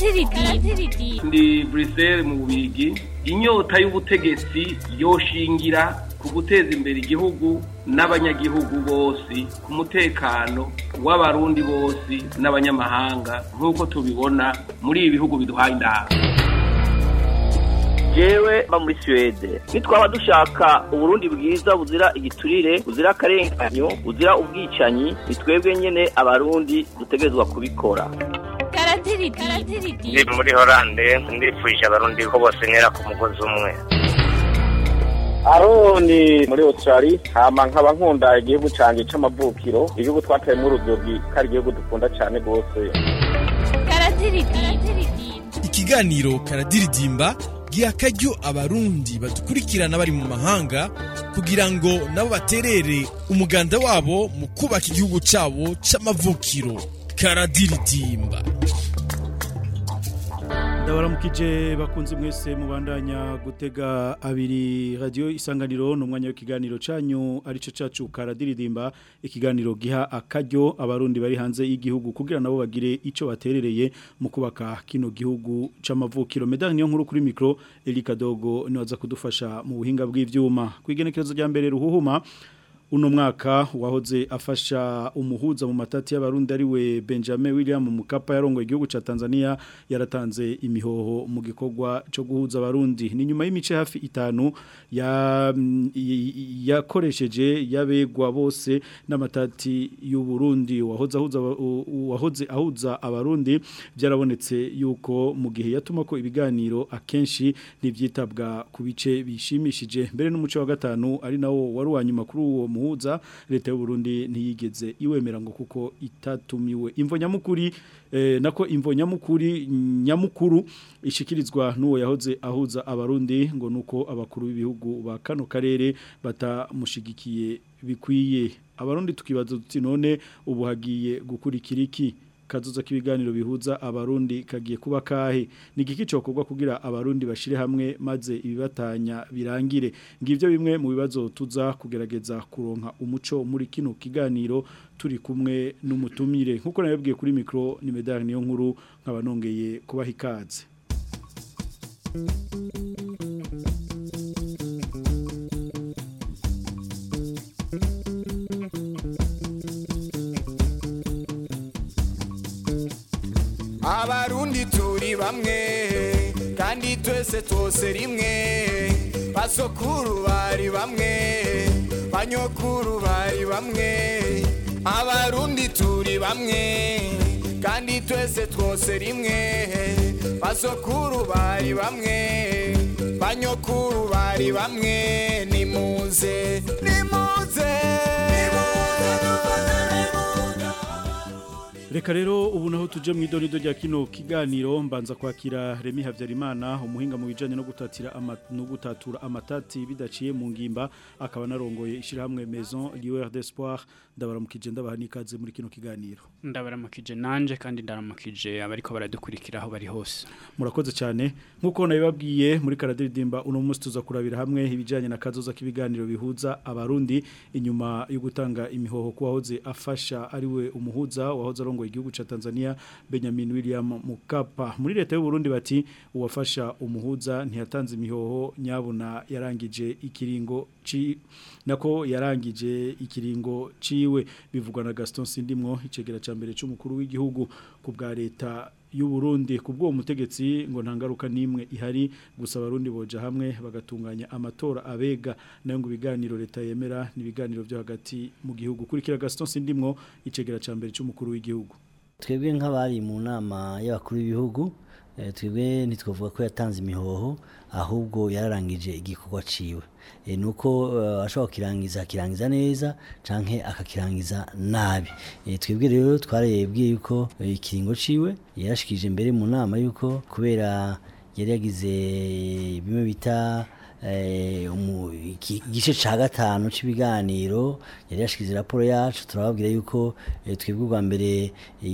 karadiridimba ndi buriseri mu bubigi inyota y'ubutegetsi yoshingira ku guteza imbere igihugu n'abanyagihugu bose ku mutekano w'abarundi bose n'abanyamahanga nk'uko tubibona muri ibi bihugu biduhaye inama jewe mba muri suwede nitwaba dushaka uburundi bwiza buzira igiturire buzira akarenganyo buzira ubwicanyi ni twebwe nyene abarundi dutegerezwa kubikora karadiridimba ndi muri horande ndifuje abarundi ko bose ntera ku mugozi umwe aroni muri australia hama nkaba nkunda igihugu canje c'amavukiro igihugu twateyemwo urubyiruko ari igihugu dukunda cane rwose karadiridimba ikiganiro karadiridimba giha akaryo abarundi badukurikirana bari mu mahanga kugira ngo nabo baterere umuganda wabo mu kubaka igihugu cyabo c'amavukiro karadiridimba ndabaramukije bakunze mwese mubandanya gutega abiri radio isanganiro no mwanya w'ikiganiro canyu arico cacu karadiridimba ikiganiro giha akaryo abarundi bari hanze y'igihugu kugira nabo bagire ico baterereye mu kubaka kino gihugu c'amavukiro medani niyo nkuru kuri micro Elika Dogo ni waza kudufasha mu buhinga bw'ivyuma kwigenekerezo rya mbere ruhuhuma uno mwaka wahoze afasha umuhuza mu matati y'abarundi ari we Benjamin William Mukapa yarongoye igihugu ca Tanzania yaratanze imihoho mu gikorwa cyo guhuza abarundi ni nyuma y'imice hafi itanu ya yakoresheje yabegwa bose n'amatati y'u Burundi wahoze ahuza wahoze ahuza abarundi byarabonetse yuko mu gihe yatuma ko ibiganiro akenshi nivyitabwa ku bice bishimishije mbere n'umuco wa gatanu ari nawo wari wanyuma kuri uwo muhuza leta y'u Burundi ntiyigeze iwemera ngo kuko itatumiwe imvo nyamukuri eh, nako imvo nyamukuri nyamukuru ishikirizwa n'uwo yahoze ahuza abarundi ngo nuko abakuru b'ibihugu ba kano karere batamushigikiye bikwiye abarundi tukibaza tuti none ubu hagiye gukurikira iki kazuza k'ibiganiro bihuza abarundi kagiye kuba kahe ni igiki cokorwa kugira abarundi bashire hamwe maze ibibatanya birangire ngivyo bimwe mu bibazo tuza kugerageza kuronka umuco muri kino kiganiro turi kumwe n'umutumire nkuko nabibwiye kuri micro ni medal niyo nkuru nkaba nongeye kubaha ikaze abarundi turi bamwe kandi twese twose rimwe basokuru bari bamwe banyokuru bari bamwe abarundi turi bamwe kandi twese twose rimwe basokuru bari bamwe banyokuru bari bamwe nimuze nimuze Reka rero ubu naho tuje mu idonido rya kino kiganiro mbanza kwakira Remi Havyarimana umuhinga mu bijanye no gutatira ama, no gutatura amatati bidaciye mu ngimba akaba narongoye ishirahamwe Maison Lieur d'Espoir ndabaramukije ndabaha nikaze muri kino kiganiro ndabaramukije nanje kandi ndaramukije abariko baradukurikira aho bari hose murakoze cyane nkuko nabibabwiye muri karadiridimba uno munsi tuza kurabira hamwe ibijanye na kazoza k'ibiganiro bihuza abarundi inyuma yo gutanga imihoho kuwahoze afasha ariwe umuhuza wahoze arongoye igihugu ca Tanzania Benjamin William Mukapa muri leta y'u Burundi bati uwafasha umuhuza ntiyatanze imihoho nyabuna yarangije ikiringo ci nako yarangije ikiringo ciwe bivugwa na Gaston Sindimwo icegera ca mbere c'umukuru w'igihugu ku bwa leta y'u Burundi kubwo umutegetsi ngo ntangaruka nimwe ihari gusa abarundi boja hamwe bagatunganya amatora abega nayo ngo ibiganiro leta yemera nibiganiro byo hagati mu gihugu kurikira Gaston Sindimwo icegera ca mbere c'umukuru w'igihugu twebwe nk'abari mu nama y'abakuru b'ibihugu twebwe ntitwavuga ko yatanze imihoho ahubwo yararangije igikorwa ciwe ni uko ashobora kukirangiza akirangiza neza canke akakirangiza nabi twebwe rero twarebwiye yuko ikiringo ciwe yarashikije mbere mu nama yuko kubera yari yagize bimwe bita eh, umu- iki- igice ca gatanu c'ibiganiro yari yashikize raporo yacu turababwira yuko eh, twebwe ubwa mbere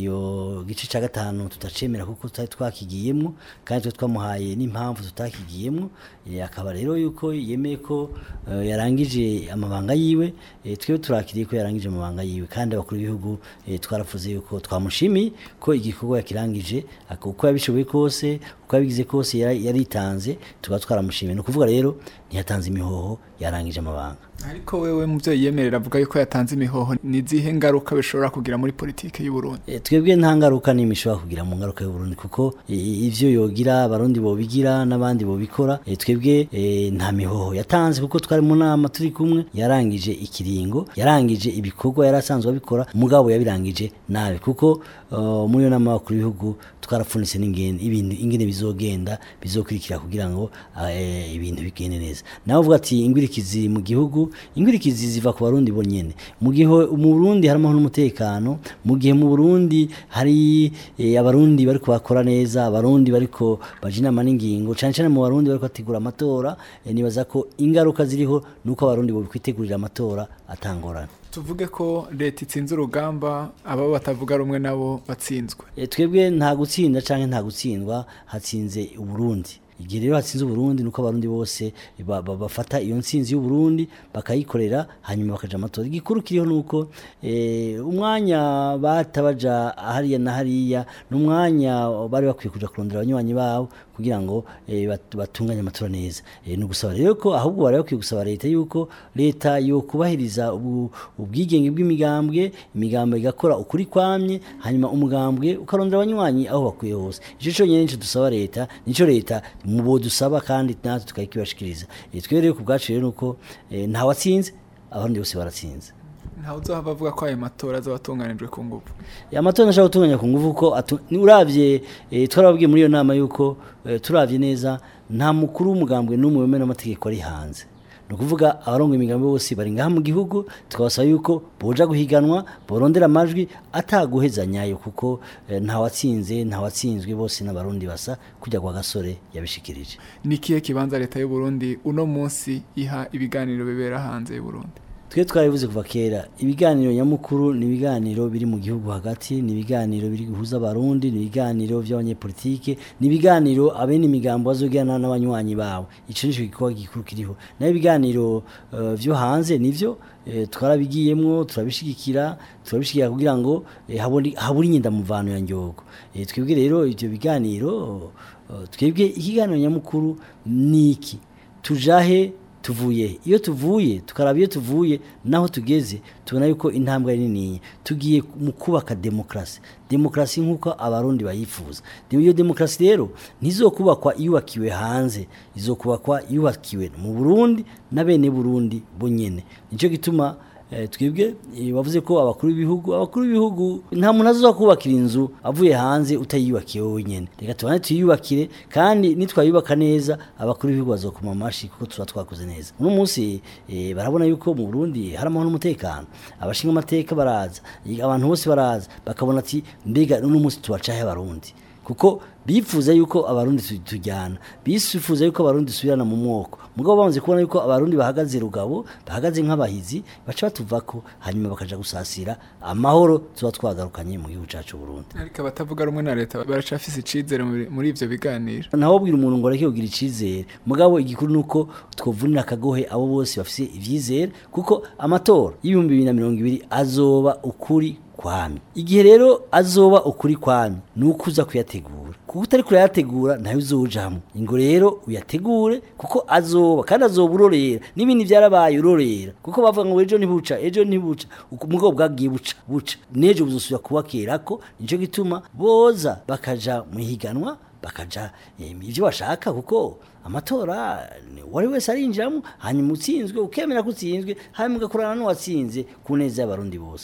iyo gice ca gatanu tutacemera kuko tutari twakigiyemwo kandi twe twamuhaye n'impamvu tutakigiyemwo Eh, akaba rero yuko yemeye ko eh, yarangije amabanga yiwe eh, twebwe turakiriye ko yarangije amabanga yiwe kandi abakuru b'ibihugu eh, twaravuze yuko twamushimiye ko igikorwa yakirangije ak- uko yabishoboye kose uko yabigize kose yari- yaritanze tukaba twaramushimiye ni ukuvuga rero ntiyatanze imihoho yarangije amabanga ariko wewe muvyeyi yemerera avuga yuko yatanze imihoho ni izihe ngaruka bishobora kugira muri politike y'u Burundi Eh, twebwe nta ngaruka n'imwe ishobora kugira mu ngaruka y'uburundi kuko i- ivyo yogira abarundi bobigira n'abandi bobikora eh, twebwe eh, nta mihoho yatanze kuko twari mu nama turi kumwe yarangije ikiringo yarangije ibikorwa yari asanzwe abikora mugabo yabirangije nabi kuko uh, muri iyo nama y'abakuru b'ibihugu twarapfunitse n'ingene ibintu ingene bizogenda bizokurikira kugira ngo eh, ibintu bigende neza nawe uvuga ati ingwirikizi mu gihugu ingwirikizi ziva ku barundi bonyene mu gihe mu Burundi harimo n'umutekano mu gihe mu Burundi hari eh, abarundi bariko bakora neza abarundi bariko baje inama n'ingingo cyane cyane mu barundi bariko bategura amatora eh, nibaza ko ingaruka ziriho nuko abarundi bo kwitegurira amatora atangorana tuvuge ko leta itsinze urugamba abo batavuga rumwe nabo batsinzwe E, twebwe nta gutsinda canke nta gutsindwa hatsinze uburundi igihe rero hatsinze uburundi nuko abarundi bose ba- ba- bafata iyo ntsinzi y'uburundi bakayikorera hanyuma bakaja amatora igikuru kiriho nuko eh, umwanya bata baja hariya na hariya n'umwanya bari bakwiye kuja kurondera abanywanyi babo kugira ngo eh, bat- batunganye amatora neza eh, ni ugusaba rero ko ahubwo bari bakwiye gusaba leta yuko leta yo kubahiriza ubu- ubwigenge bw'imigambwe imigambwe igakora ukuri kwamye hanyuma umugambwe ukarondera abanywanyi aho bakwiye hose ico conyene nico dusaba leta nico leta mubo dusaba kandi natwe tukayikibashikiriza Eh, twebwe rero ku bwacu rero nuko eh, nta watsinze abandi bose baratsinze ntawe uzohava avuga ko ayo matora azaba atunganijwe ku nguvu amatora ashaka gutunganya ku nguvu ko atu- ni uravye eh, twarababwiye muri iyo nama yuko eh, turavye neza nta mukuru w'umugambwe n'umwe wemera amategeko ari hanze ni ukuvuga abarongo imigambi bose bari ngaha mu gihugu tukabasaba yuko boja guhiganwa borondera amajwi ataguhezanyayo kuko eh, nta watsinze nta watsinzwe bose n'abarundi basa kujya kwa gasore yabishikirije ni ikihe kibanza leta y'u Burundi uno munsi iha ibiganiro bibera hanze y'u Burundi twe twarabivuze kuva kera ibiganiro nyamukuru ni ibiganiro biri mu gihugu hagati ni ibiganiro biri guhuza abarundi ni ibiganiro by'abanyepolitike ni ibiganiro abene imigambo bazogirana n'abanywanyi bawe ico nico gikorwa gikuru kiriho naho ibiganiro eh, vyo hanze nivyo eh, twarabigiyemwo turabishigikira turabishigikira kugira ngo eh, habone- habure inyendamuvano ya nyogo Eh, twebwe rero ivyo biganiro eh, twebwe ikiganiro nyamukuru ni iki tujahe tuvuye iyo tuvuye tukaraba iyo tuvuye naho tugeze tubona yuko intambwe ari nini tugiye mu kubaka demokrasi demokrasi nk'uko abarundi bayifuza De- iyo demokrasi rero ntizokubakwa yubakiwe hanze izokubakwa yubakiwe mu burundi na bene burundi bonyene nicyo gituma Eh, twebwe eh, bavuze ko abakuru b'ibihugu abakuru b'ibihugu nta muntu azoza kubakira inzu avuye hanze utayiyubakiye wowe nyene reka tubane tuyiyubakire kandi nitwayubaka neza abakuru b'ibihugu bazokoma amashi kuko tuba twakoze neza uno munsi eh, barabona yuko mu Burundi hari amahoro n'umutekano abashinga amateka baraza eh, abantu bose baraza bakabona ati mbega uno munsi tubacahe abarundi kuko bifuza yuko abarundi tu- tujyana bifuza yuko abarundi subirana mu mwoko mugabo bamaze kubona yuko abarundi bahagaze rugabo bahagaze nk'abahizi baca batuvako hanyuma bakaja gusasira amahoro tuba twagarukanye mu gihugu cacu Burundi ariko abatavuga rumwe na leta baracafise icizere muri- muri ivyo biganiro naho bwira umuntu ngo areke kugira icizere mugabo igikuru nuko twovunira akagohe abo bose bafise ivyizere kuko amatora y'ibihumbi bibiri na mirongo ibiri azoba ukuri kwami igihe rero azoba ukuri kwami ni uko uza kuyategura kuko utari kurayategura nayo uzojamwo ingo rero uyategure kuko azoba kandi azoba urorera n'ibindi byarabaye urorera kuko bavuga ngo ejo ntibuca ejo ntibuca uko umugabo bwagiye buca buca n'ejo buzosubira kuba kerako nico gituma boza bakaja mu higanwa bakaja eh, ivyo bashaka kuko amatora ni- uwari wese arinjiramo hanyuma utsinzwe ukemera ko utsinzwe hanyuma ugakorana n'uwatsinze ku neza y'abarundi bose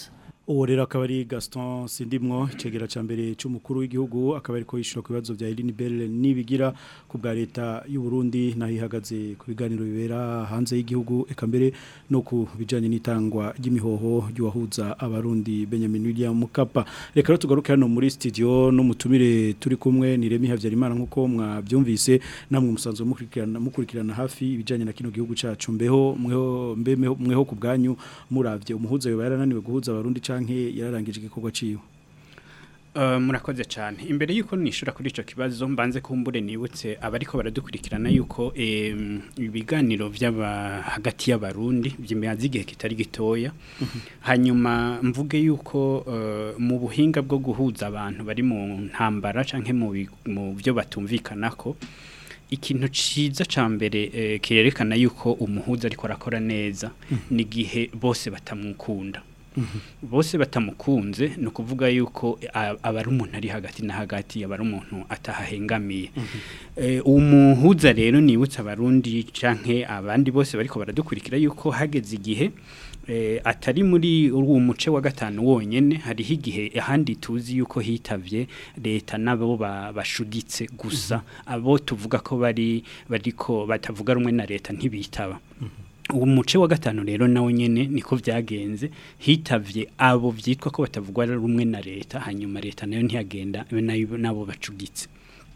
uwo rero akaba ari Gaston Sindimwo icegera ca mbere c'umukuru w'igihugu akaba ariko yishura ku bibazo bya Eline Bell nibigira ku bwa leta y'u Burundi naho ihagaze ku biganiro bibera hanze y'igihugu eka mbere no ku bijanye n'itangwa ry'imihoho ry'uwahuza abarundi Benjamin William Mukapa reka rero tugaruke hano muri studio n'umutumire turi kumwe ni Remy Havyarimana nkuko mwavyumvise namwe musanzwe mukurikirana mukurikirana hafi ibijanye na kino gihugu cacu mbeho mweho mbe mweho ku bwanyu muravye umuhuza yoba yarananiwe guhuza abarundi canke yararangije igikorwa ciwe Uh, murakoze cyane imbere yuko nishura kuri ico kibazo mbanze kumbure nibutse abariko baradukurikirana yuko em, ibiganiro by'aba hagati y'abarundi by'imaze igihe kitari gitoya hanyuma mvuge yuko uh, mu buhinga bwo guhuza abantu bari mu ntambara canke mu bi- mu byo batumvikanako ikintu ciza ca mbere eh, kirerekana yuko umuhuza ariko arakora neza ni gihe bose batamukunda bose batamukunze ni ukuvuga yuko a- aba ari umuntu ari hagati na hagati aba ari umuntu atahahengamiye Eh, umuhuza rero nibutsa abarundi canke abandi bose bariko baradukurikira yuko hageze igihe eh, atari muri uwo muce wa gatanu wonyene hariho igihe ahandi tuzi yuko hitavye leta nabo ba- bashuditse gusa abo tuvuga ko bari bariko batavuga rumwe na leta ntibitaba uwo muce wa gatanu rero nawe nyene niko vyagenze hitavye abo vyitwa ko batavugwa rumwe na leta hanyuma leta nayo ntiyagenda be nayo nabo bacugitse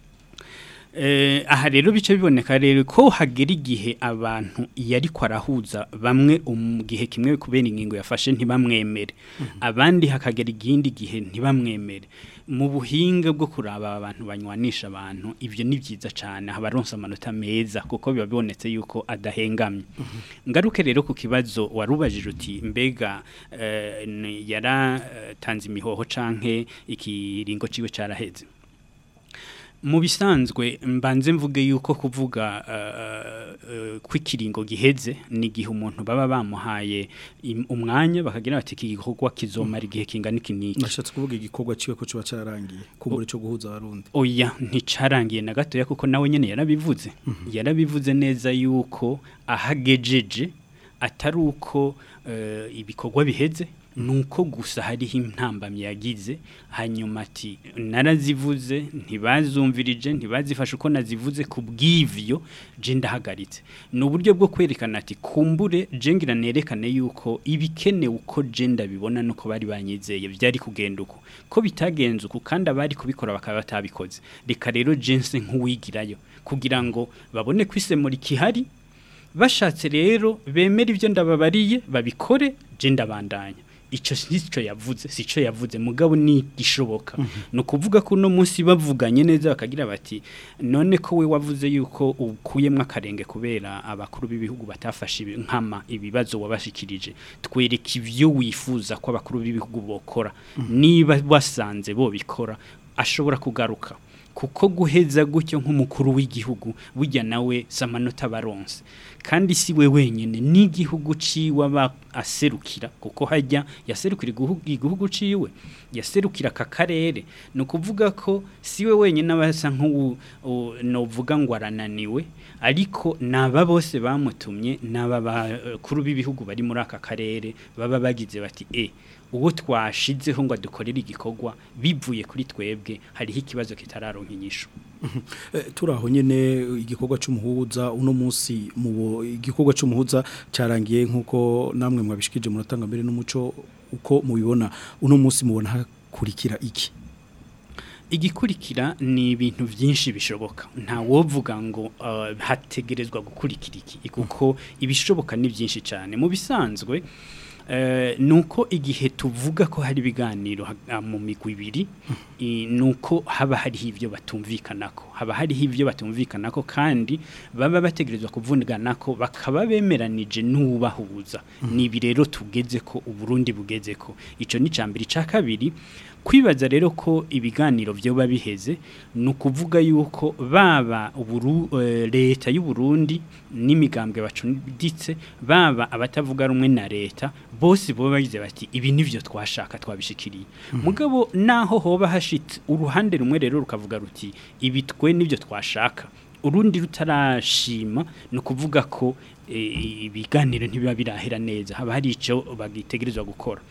Eh, aha rero bice biboneka rero ko hagera igihe abantu yari kwarahuza bamwe mu gihe kimwe kubera ingingo yafashe ntibamwemere abandi hakagera igindi gihe ntibamwemere mu buhinga bwo kuraba abantu banywanisha abantu ibyo ni byiza cyane habaronsa amanota meza kuko biba bibonetse yuko adahengamye ngaruke rero ku kibazo warubajije uti mbega eh, ni- yaratanze imihoho canke ikiringo ciwe caraheze mu bisanzwe mbanze mvuge yuko kuvuga uh, uh, kw'ikiringo giheze ni igihe umuntu baba bamuhaye im- umwanya bakagira bati iki gikorwa kizomara igihe kingana iki n'iki nashatse kuvuga igikorwa ciwe ko coba cararangiye kumbure cyo guhuza abarundi oya nticarangiye na gatoya kuko nawe nyene yarabivuze yarabivuze neza yuko ahagejeje atari uko eh, ibikorwa biheze nuko gusa hariho intambamyi yagize hanyuma ati narazivuze ntibazumvirije ntibazifashe uko nazivuze ku bw'ivyo je ndahagaritse ni uburyo bwo kwerekana ati kumbure je ngira nerekane yuko ibikenewe uko je ndabibona nuko bari banyizeye byari kugenda uko ko bitagenze uko kandi abari kubikora bakaba batabikoze reka rero jense nk'uwigirayo kugira ngo babone kwisemura ikihari bashatse rero bemera ibyo ndababariye babikore je ndabandanya ico sico yavuze sico yavuze mugabo ni gishoboka no kuvuga ko no munsi bavuganye neza bakagira bati none ko we wavuze yuko ukuyemwe akarenge kubera abakuru b'ibihugu batafashe ibi- nkama ibibazo wabashikirije twereka ivyo wifuza ko abakuru b'ibihugu bokora niba basanze bo bikora ashobora kugaruka kuko guheza gutyo nk'umukuru w'igihugu burya nawe samanota baronse kandi si we wenyine n'igihugu ciwe aba aserukira kuko hajya yaserukira igihugu igihugu ciwe yaserukira aka karere ni ukuvuga ko si we wenyine aba asa nk'ubu u- novuga ngo arananiwe ariko naba bose bamutumye naba bakuru b'ibihugu bari muri aka karere baba bagize bati e uwo twashizeho ngo adukorere igikorwa bivuye kuri twebwe hariho ikibazo kitararonka inyishu Eh, turaho nyene igikorwa c'umuhuza uno munsi mu igikorwa c'umuhuza carangiye nkuko namwe mwabishikije muratanga mbere n'umuco uko mubibona uno munsi mubona hakurikira iki igikurikira ni ibintu byinshi bishoboka nta wovuga ngo uh, hategerezwa gukurikira iki kuko ibishoboka ni byinshi cyane mu bisanzwe eh, nuko igihe tuvuga ko hari ibiganiro ha- mu migwi ibiri i- nuko haba hariho ibyo batumvikanako haba hariho ibyo batumvikanako kandi baba bategerezwa kuvuganako bakaba bemeranije n'ubahuza ni ibi rero tugeze ko uburundi bugeze ko ico ni cambere ca kabiri kwibaza rero ko ibiganiro byoba biheze ni ukuvuga yuko baba uburu, eh, leta y'u Burundi n'imigambwe bacunditse baba abatavuga rumwe na leta bose bo bagize bati ibi nivyo twashaka twabishikiriye mugabo naho hoba hashitse uruhande rumwe rero rukavuga ruti ibi twe nivyo twashaka urundi rutarashima ni ukuvuga ko eh, ibiganiro ntibiba birahera neza haba hari icyo bagitegerezwa gukora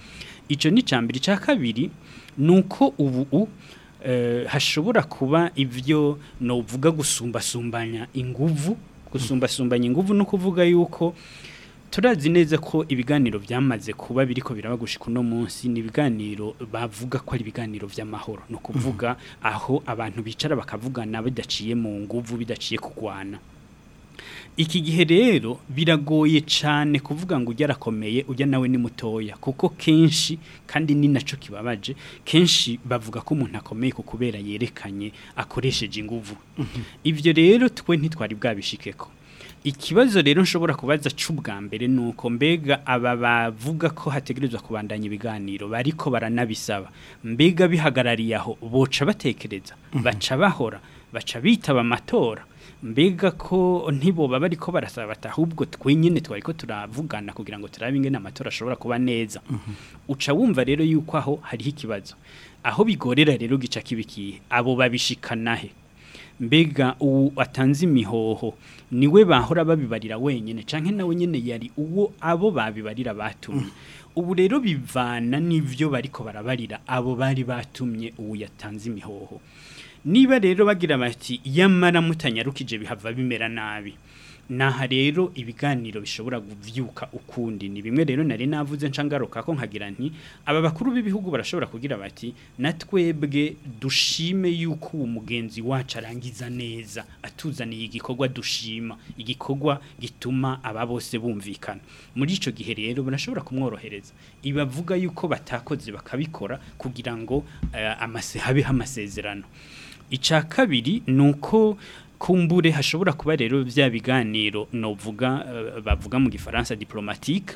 icyo ni icya mbere icya kabiri ni uko ubu eh, hashobora kuba ibyo novuga gusumbasumbanya inguvu gusumbasumbanya inguvu no kuvuga yuko turazi neza ko ibiganiro byamaze kuba biriko biraba gushika uno munsi ni ibiganiro bavuga ko ari ibiganiro by'amahoro no kuvuga aho abantu bicara bakavugana bidaciye mu nguvu bidaciye kugwana iki gihe rero biragoye cyane kuvuga ngo ujya arakomeye ujya nawe ni mutoya kuko kenshi kandi ni nacyo kibabaje kenshi bavuga ko umuntu akomeye ku kubera yerekanye akoresheje inguvu ibyo rero twe ntitwari bwabishikeko ikibazo rero nshobora kubaza c'ubwa mbere nuko mbega aba bavuga ko hategerezwa kubandanya ibiganiro bariko baranabisaba mbega bihagarariye aho boca batekereza baca bahora baca bitaba amatora mbega ko ntiboba bariko barasaba bati ahubwo twenyine twariko turavugana kugira ngo turabe ingene amatora ashobora kuba neza uca wumva rero yuko aho hariho ikibazo aho bigorera rero gica kibikiye abo babishikanahe mbega uwo atanze imihoho niwe bahora babibarira wenyine canke nawe nyene yari uwo abo babibarira batumye ubu rero bivana n'ivyo bariko barabarira abo bari batumye uwo yatanze imihoho niba rero bagira bati yamara mutanyarukije bihava bimera nabi naha rero ibiganiro bishobora kuvyuka ukundi ni bimwe rero nari navuze ncangaruka ko nkagira nti aba bakuru b'ibihugu barashobora kugira bati natwebwe dushime yuko uwo mugenzi wacu arangiza neza atuzaniye igikorwa dushima igikorwa gituma aba bose bumvikana muri ico gihe rero barashobora kumworohereza ibavuga yuko batakoze bakabikora kugira ngo uh, amase habeho amasezerano icya kabiri ni uko kumbure hashobora kuba rero bya biganiro novuga uh, bavuga mu gifaransa diplomatique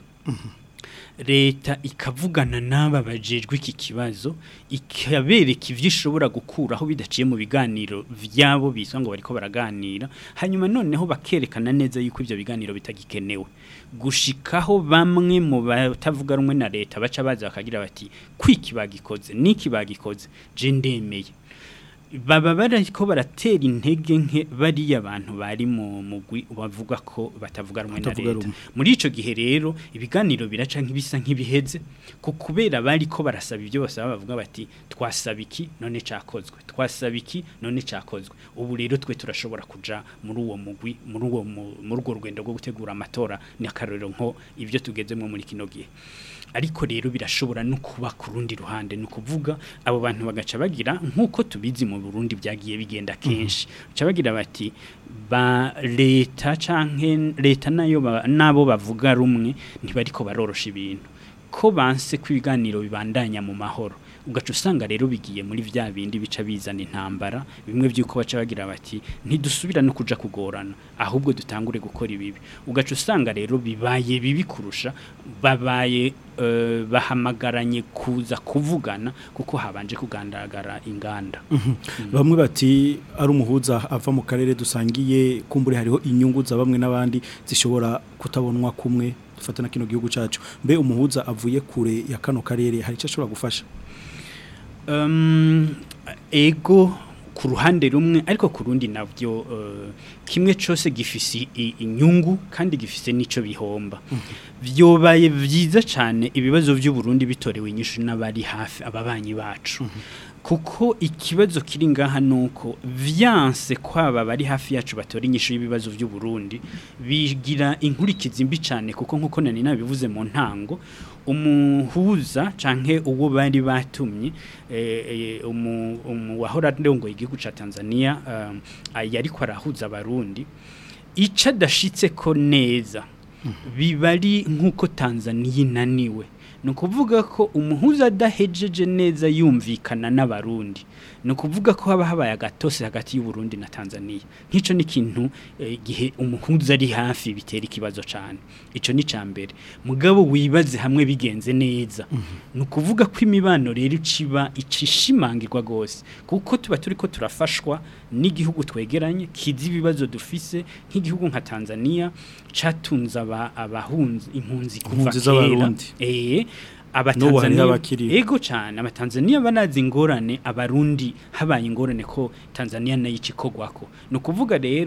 leta ikavugana n'aba bajejwe iki kibazo ikabereka ivyo ishobora gukuraho bidaciye mu biganiro vyabo biswa ngo bariko baraganira hanyuma noneho bakerekana neza yuko ivyo biganiro bitagikenewe gushikaho bamwe mu batavuga rumwe na leta baca baza bakagira bati kwiki bagikoze niki bagikoze je ndemeye baba bariko baratera intege nke bariya abantu bari mu mugwi bavuga ko batavuga rumwe na Batavuga leta rumwe. muri ico gihe rero ibiganiro biraca nk'ibisa nk'ibiheze ku kubera bari ko barasaba ibyo bose baba bavuga bati twasaba iki none cakozwe twasaba iki none cakozwe ubu rero twe turashobora kuja muri uwo mugwi muri uwo mu- muri urwo rugendo rwo gutegura amatora ni akarorero nko ibyo tugezemo muri kino gihe ariko rero birashobora no kuba ku rundi ruhande ni ukuvuga abo bantu bagaca bagira nk'uko tubizi mu Burundi byagiye bigenda kenshi baca bagira bati ba leta canke leta nayo ba- nabo bavuga rumwe ntibariko barorosha ibintu ko banse ko ibiganiro bibandanya mu mahoro ugaca usanga rero bigiye muri vya bindi bica bizana intambara bimwe by'uko baca bagira bati ntidusubira no kuja kugorana ahubwo dutangure gukora ibibi ugaca usanga rero bibaye bibi kurusha babaye eh, bahamagaranye kuza kuvugana kuko habanje kugandagara inganda bamwe bati ari umuhuza ava mu karere dusangiye kumbure hariho inyungu za bamwe n'abandi zishobora kutabonwa kumwe dufata na kino gihugu cacu mbe umuhuza avuye kure ya kano karere hari icyo ashobora gufasha Um, ego ku ruhande rumwe ariko ku rundi nabyo uh, kimwe cyose gifise i- inyungu kandi gifise nico bihomba byobaye byiza cyane ibibazo by'u Burundi bitorewe inyishu n'abari hafi ababanyi bacu kuko ikibazo kiri ngaha nuko vyanse kwaba bari hafi yacu batora inyishu y'ibibazo by'u Burundi bigira inkurikizi mbi cyane kuko nkuko nani nabivuze mu ntango umuhuza canke uwo bari batumye eh, eh, umu, umu wahora ndongo igihugu ca Tanzania um, yari ko arahuza abarundi ica dashitse ko neza bibari nkuko Tanzania inaniwe ni ukuvuga ko umuhuza adahejeje neza yumvikana n'abarundi ni ukuvuga ko haba habaye agatose hagati y'uburundi na tanzania nk'icyo ni ikintu eh, igihe umuhuza ari hafi bitera ikibazo cyane icyo ni icya mbere mugabo wibaze hamwe bigenze neza ni ukuvuga ko imibano rero iciba icishimangirwa rwose kuko tuba turi ko turafashwa n'igihugu twegeranye kizi ibibazo dufise nk'igihugu nka tanzania catunze aba- abahunzi impunzi kuva Impunzi kera z'Abarundi. eh N'ubu hari abatanzania n'abakiriho. ego cyane abatanzania banazi ingorane abarundi habaye ingorane ko tanzania nayo ikikogwako ni ukuvuga rero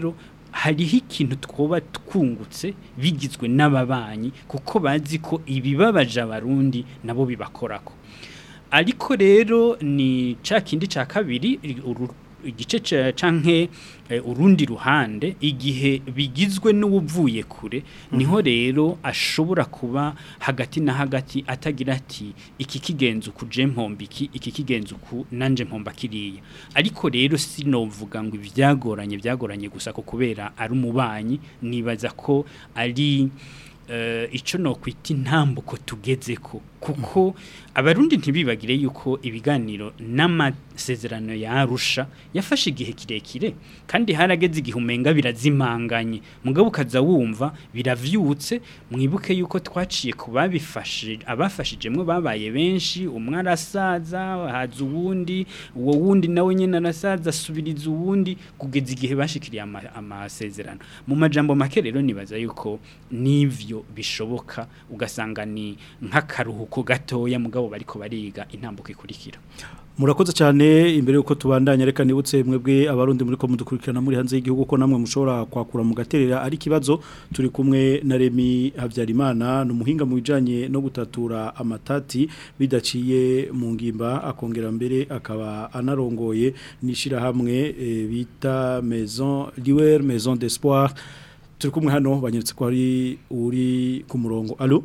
hariho ikintu twoba twungutse bigizwe n'ababanyi kuko bazi ko ibibabaje abarundi nabo bibakorako ariko rero ni ca kindi ca kabiri uru- igice ca- canke eh, urundi ruhande igihe bigizwe n'ubuvuye kure niho rero ashobora kuba hagati na hagati atagira ati iki kigenza uku je mpomba iki iki kigenza uku nanje mpomba kiriya ariko rero sinovuga ngo ivyagoranye byagoranye gusa ko kubera ari umubanyi nibaza ko ari eh, ico no kwita intambuko tugezeko kuko abarundi ntibibagire yuko ibiganiro n'amasezerano yarusha yafashe igihe kirekire kandi harageze igihe umenga birazimanganye mugabo ukaza wumva biravyutse mwibuke yuko twaciye ku babifashe abafashijemwe babaye benshi umwe arasaza haza uwundi uwo wundi nawe nyene arasaza asubiriza uwundi kugeza igihe bashikiriye ama- amasezerano mu majambo make rero nibaza yuko nivyo bishoboka ugasanga ni nk'akaruhuko gatoya mugabo bariko bariga intambuko ikurikira murakoze cyane imbere yuko tubandanya reka nibutse mwebwe abarundi muri ko mudukurikirana muri hanze y'igihugu ko namwe mushobora kwakura mugaterera ari kibazo turi kumwe na Remi Havyarimana numuhinga mu bijanye no gutatura amatati bidaciye mu ngimba akongera mbere akaba anarongoye nishira hamwe e, bita Maison Liwer Maison d'Espoir turi kumwe hano banyeretse ko ari uri ku murongo allo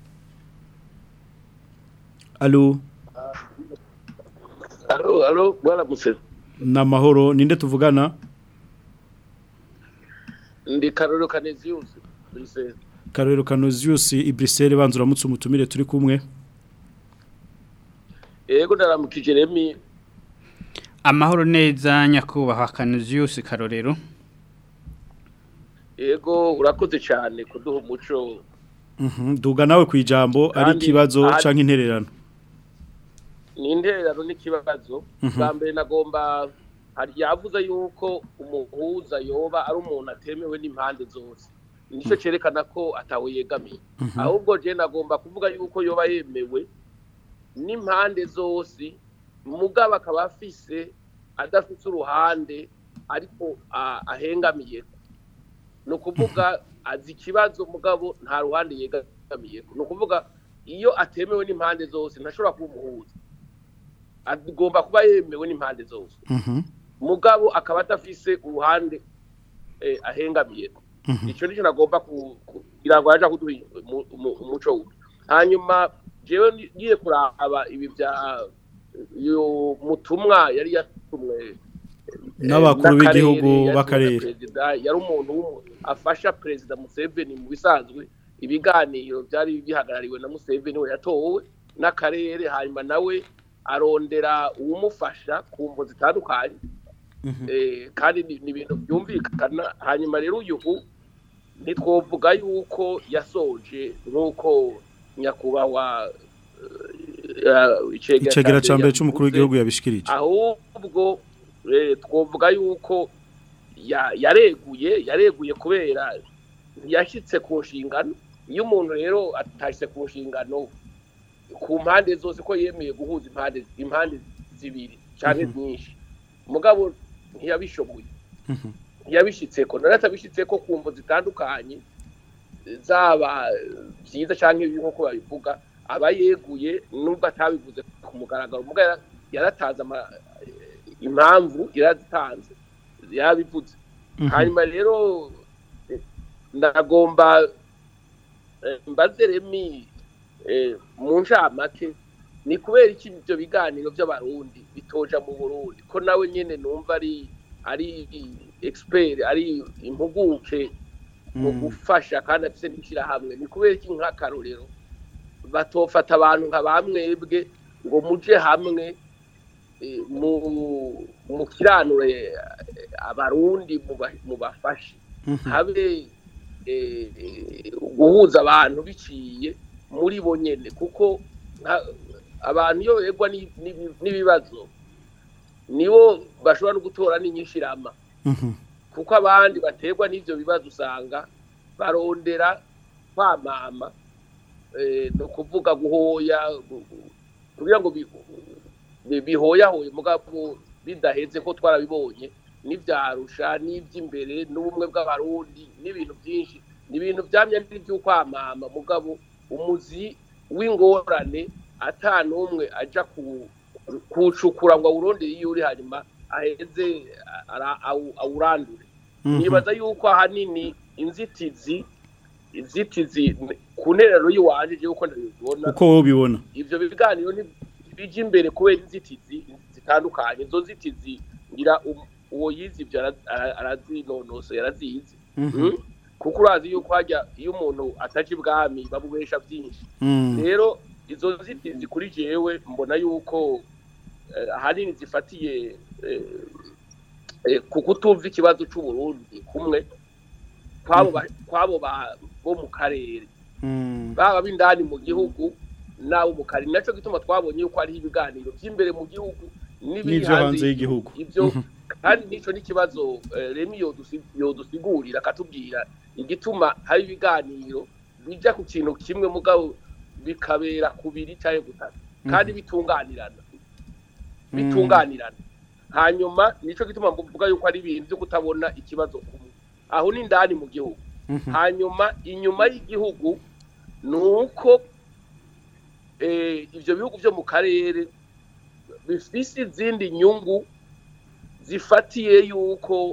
allo Alo, alo, bwana Museveni. na mahoro ninde tuvugana Ndi Karolo Canesius. Brise. Karero Canosius Ibrisel banzura mutse umutumire turi kumwe Ego ndaramukije Remi. amahoro neza nyakubahwa Canisius Karorero Ego urakoze cyane kuduha umuco. Mhm duga nawe kwijambo ari Kandi kibazo ari- canke intererano Ni intererano n'ikibazo. Mhm. Bwa mbere nagomba hari yavuze yuko umuhuza yoba ari umuntu atemewe n'impande zose. Nico cerekana ko atawe yegamiye. Mhm. Ahubwo je nagomba kuvuga yuko yoba yemewe n'impande zose mugabo akaba afise adafite uruhande ariko a- ahengamiye ni ukuvuga azi ikibazo mugabo nta ruhande yegamiye ni ukuvuga iyo atemewe n'impande zose ntashobora kuba umuhuza agomba kuba yemewe n'impande zose mugabo akaba adafise uruhande eh, ahengamiye icyo nicyo nagomba ku- kugira ngo yaje kuduha umu- umu- umuco we hanyuma jewe ni- ngiye kuraba ibi bya uyu mutumwa yari yatumwe eh, N'abakuru n'akarere, b'igihugu yari b'akarere. perezida, yari umuntu w'umu- afasha perezida Museveni mu bisanzwe ibiganiro byari bihagarariwe na Museveni we yatowe n'akarere hanyuma nawe arondera uwumufasha ku mvo zitandukanye Eh, kandi ni ni ibintu byumvikana hanyuma rero uyu u- ntitwovuga yuko yasoje nk'uko nyakubahwa eh, icegera icegera ca mbere yavuze. c'umukuru w'igihugu yabishikirije ahubwo eh, twovuga yuko ya- yareguye yareguye kubera ntiyashyitse ku nshingano iyo umuntu rero atashyitse ku nshingano ku mpande zose ko yemeye guhuza impande impande zibiri cyane nyinshi mugabo ntiyabishoboye ntiyabishyitseko naratabishyitseko ku mvo zitandukanye zaba byiza cyangwa ibibi nk'uko babivuga aba yeguye nubwo atabivuze ku mugaragaro mugabo yara- yaratanze ama- impamvu yarazitanze yabivuze Mhm. hanyuma rero eh, ndagomba eh, mbaze remi eh, mu ncamake ni kubera iki ibyo biganiro by'abarundi bitoja mu burundi ko nawe nyine numva ari ari expert ari impuguke mu gufasha kandi afite n'ishyirahamwe ni kubera iki nk'akarorero batofata abantu nka bamwebwe ngo muje hamwe eh, mu mu kiranure eh, abarundi muba- mubafashe habe eh, eh, guhuza abantu biciye muri bo nyene kuko nka- abantu iyo begwa ni- ni- n'ibibazo nibo bashobora no gutora n'inyishirama kuko abandi baterwa n'ivyo bibazo usanga barondera kwamama eh, no kuvuga guhoya gu- gu- kugira ngo bi- bi- bihoyahoye mugabo bidaheze ko twarabibonye n'ibyarusha n'iby'imbere n'ubumwe bw'abarundi n'ibintu byinshi ni ibintu byamye by'ukwamama mugabo umuzi w'ingorane ata n'umwe ajya kuwucukura ngo awurondere iyo uri hanyuma aheze awurandure nibaza yuko ahanini inzitizi inzitizi ku nterero y'iwanje yuko ndabibona uko wowe ubibona ibyo biganiro bijya imbere kubera inzitizi zitandukanye izo nzitizi ngira uwo yize ibyo arazinonosoye arazizi kuko urazi yuko hajya iyo umuntu ataje ibwami babubesha byinshi rero izo nzitizi kuri jewe mbona yuko ahanini zifatiye ku kutumva ikibazo cy'uburundi kumwe kwabo bo mu karere baba b'indani mu gihugu n'abo mu karere nacyo gituma twabonye yuko hariho ibiganiro by'imbere mu gihugu n'ibyo hanze y'igihugu ibyo kandi n'icyo n'ikibazo remi yodusigurira akatubwira igituma hari ibiganiro bijya ku kintu kimwe mugabo bikabera ku biri cyangwa gutatu kandi bitunganirana bitunganirana hanyuma nicyo gituma mvuga yuko ari ibintu byo kutabona ikibazo kumwe aho ni indani mu gihugu hanyuma inyuma y'igihugu ni uko ibyo bihugu byo mu karere bifite izindi nyungu zifatiye yuko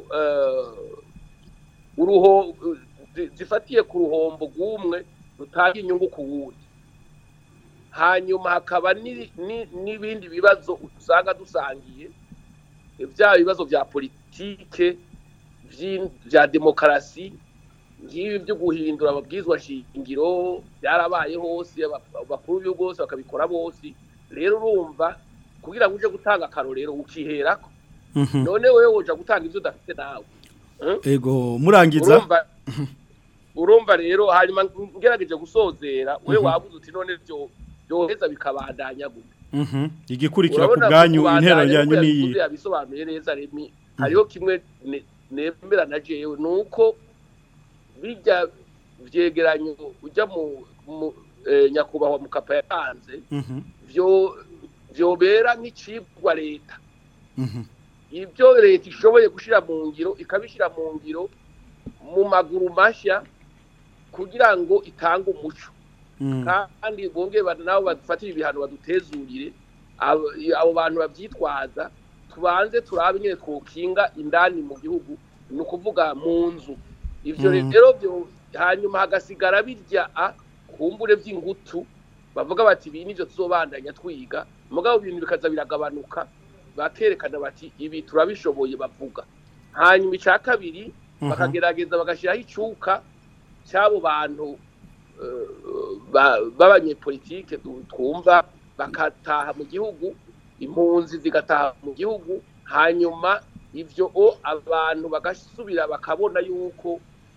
uruho zifatiye ku ruhombo rw'umwe rutanga inyungu ku wundi hanyuma hakaba n'ibindi bibazo usanga dusangiye bya bibazo bya politike bya demokarasi nk'ibi byo guhindura amabwizwa shingiro byarabaye hose abakuru b'ibihugu bose bakabikora bose rero urumva kugira ngo uje gutanga akarorero ukiherako none wowe woja gutanga ibyo udafite nawe ego murangiza urumva rero hanyuma ngerageje gusozera we wabuze uti none byo byoheza bikabandanya gute igikurikira ku bwanyu intero yanyu niyi yabisobanuye neza remi hariho kimwe nemera na jewe nuko bijya vyegeranyo ujya mu nyakubahwa mu kapa yatanze vyo vyobera nk'icibwa leta ibyo leta ishoboye gushira mu ngiro ikabishira mu ngiro mu maguru mashya kugira ngo itange umuco kandi bongere nabo badufatire ibihano badutezurire abo bantu babyitwaza tubanze turabe nyine twokinga indani mu gihugu ni ukuvuga mu nzu ibyo rero hanyuma hagasigara birya kumbure by'ingutu bavuga bati ibi nibyo tuzobandanya twiga mugabo ibintu bikaza biragabanuka bakerekana bati ibi turabishoboye bavuga hanyuma icya kabiri bakagerageza bagashyiraho icyuka cy'abo bantu b'abanyepolitike twumva bakataha mu gihugu impunzi zigataha mu gihugu hanyuma ibyo o abantu bagasubira bakabona yuko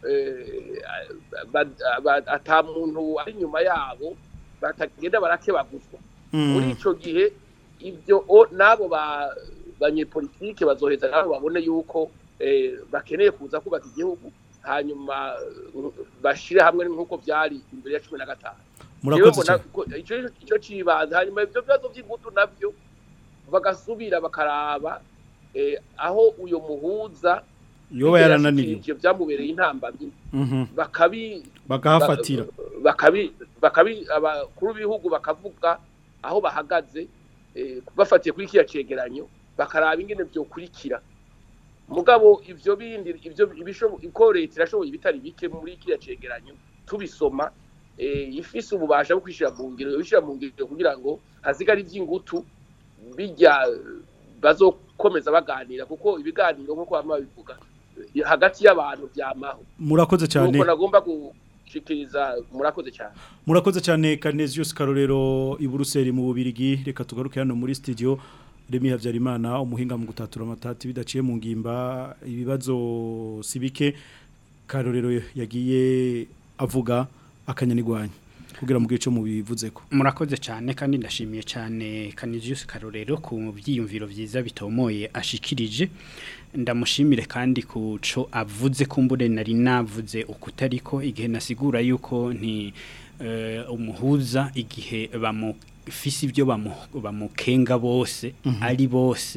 ata muntu ari inyuma yabo batagenda barakebaguzwa muri icyo gihe ibyo o n'abo banyepolitike bazoheza nabo babone yuko bakeneye kuza kubaka igihugu hanyuma bashyire hamwe nk'uko byari imbere ya cumi na gatanu icyo kibanza hanyuma ibyo bibazo by'ingutu nabyo bagasubira bakaraba aho uyu muhuza yoba yarananiriwe byamubereye intambamyi bakahafatira abakuru b'ibihugu bakavuga aho bahagaze bafatiye kuri kiriya cegeranyo bakaraba ingene byokurikira mugabo ivyo bindi ivyo ko leta irashoboye ibitari bike muri kiriya cegeranyo tubisoma ifise ububasha bwo kwishira mu ngiro yobishira mu ngiro kugira ngo hasigare ivy'ingutu bijya bazokomeza baganira kuko ibiganiro nk'uko bama bivuga hagati y'abantu byamaho murakoze cyane nuko nagomba gushikiriza murakoze cyane murakoze cyane Canesius Karorero i Buruseli mu Bubirigi reka tugaruke hano muri studio Remi Havyarimana umuhinga mu gutatura amatati bidaciye mu ngimba ibibazo sibike Karorero yagiye avuga akanyanigwanya kugira mu gice mu bivuze ko murakoze cyane kandi ndashimiye cyane Canisius Karorero ku byiyumviro byiza bitomoye ashikirije ndamushimire kandi kuco avuze kumbure nari navuze ukutariko igihe nasigura yuko nti uh, umuhuza igihe bamu fisi ibyo bamukenga bose ari bose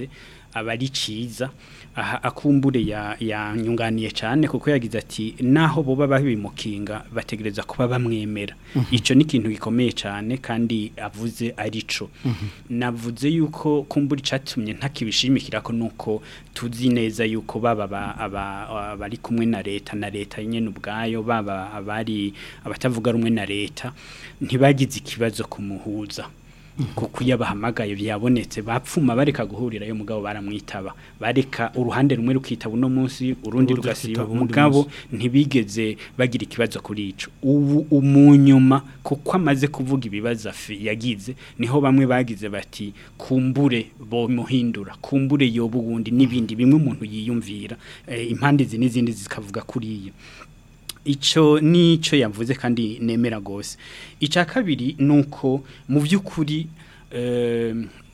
aba ari ciza aha akumbure ya yanyunganiye cyane kuko yagize ati naho boba babimukinga bategereza kuba bamwemera Mhm. ico ni ikintu gikomeye cyane kandi avuze arico navuze yuko kumbura icatumye ntakibishimikira ko nuko tuzi neza yuko baba aba- aba- abari kumwe na leta na leta nyene ubwayo baba abari abatavuga rumwe na leta ntibagize ikibazo kumuhuza kuko iyo bahamagaye byabonetse bapfuma bareka guhurirayo mugabo baramwitaba bareka uruhande rumwe rukitaba uno munsi urundi Urundi rugasiba rukitaba uwundi mugabo ntibigeze bagira ikibazo kuri ico ubu umunyuma kuko amaze kuvuga ibibazo afi- yagize niho bamwe bagize bati kumbure bomuhindura kumbure yoba uwundi n'ibindi bimwe umuntu yiyumvira eh, impande izi n'izindi zikavuga kuri iyo icyo nicyo yavuze kandi nemera rwose icya kabiri ni uko mu by'ukuri eh,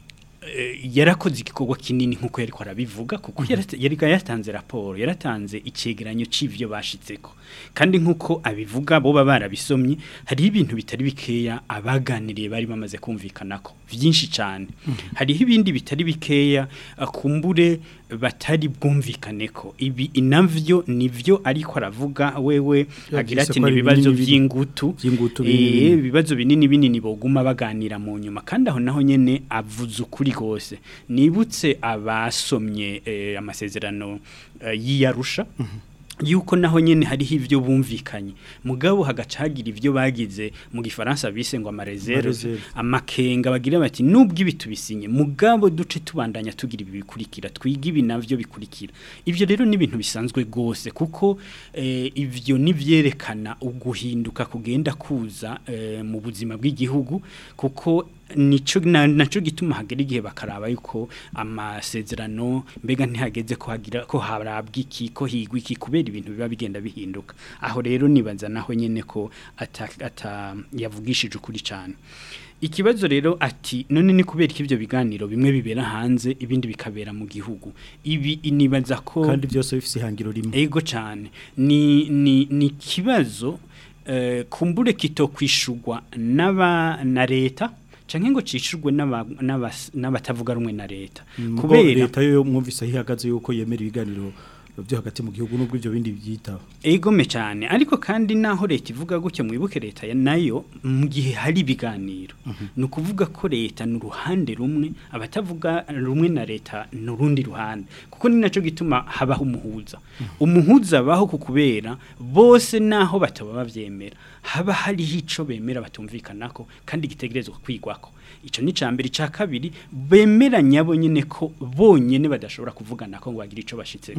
eh, yarakoze igikorwa kinini nk'uko yari arabivuga kuko yarata- yari yatanze raporo yaratanze icyegeranyo cy'ibyo bashitseko kandi nk'uko abivuga bo baba barabisomye hariho ibintu bitari bikeya abaganiriye bari bamaze kumvikana ko byinshi cyane hariho ibindi bitari bikeya akumbure batari bwumvikane ko ibi inavyo nivyo ariko aravuga wewe Yavyise agira ati ko ari ni ibibazo binini binini. by'ingutu Vy'ingutu Eh, binini binini. ibibazo binini binini boguma baganira mu nyuma kandi aho naho nyene avuze ukuri gose nibutse abasomye eh, amasezerano eh, y'iyarusha yuko naho nyene hariho ivyo bumvikanye mugabo hagaca hagira ivyo bagize mu gifaransa bise ngo amareserve Amareserve. amakenga bagira bati nubwo ibi tubisinye mugabo duce tubandanya tugira ibi bikurikira twiga ibi navyo bikurikira ivyo rero ni ibintu bisanzwe gose kuko eh, ivyo nivyerekana uguhinduka kugenda kuza eh, mu buzima bw'igihugu kuko nico na- naco gituma hagera igihe bakaraba yuko amasezerano mbega ntihageze ko hagira ko harabwa iki ko higwa iki kubera ibintu biba bigenda bihinduka aho rero nibaza naho nyene ko ata, ata yavugishije ukuri cyane ikibazo rero ati none ni kubera ko ivyo biganiro bimwe bibera hanze ibindi bikabera mu gihugu ibi nibaza ko kandi byose bifise ihangiro rimwe ego cyane ni ni ni kibazo eh, kumbure kitokwishurwa n'aba na leta canke ngo cishurwe n'aba- n'abas- n'abatavuga rumwe na leta kuko kubera leta yo mwumvise aho ihagaze yuko yemera ibiganiro byo hagati mu gihugu nubwo ibyo bindi byitaba egome cyane ariko kandi naho leta ivuga gutyo mwibuke leta ya nayo mu gihe hari ibiganiro ni ukuvuga ko leta ni uruhande rumwe abatavuga rumwe na leta ni urundi ruhande kuko ni nacyo gituma habaho umuhuza umuhuza abaho ku kubera bose naho bataba babyemera haba hariho icyo bemera batumvikanako kandi gitegerezwa kwigwako icyo ni icya mbere icya kabiri bemeranya bo nyine ko bonyine badashobora kuvugana ko ngo bagire icyo bashyitseho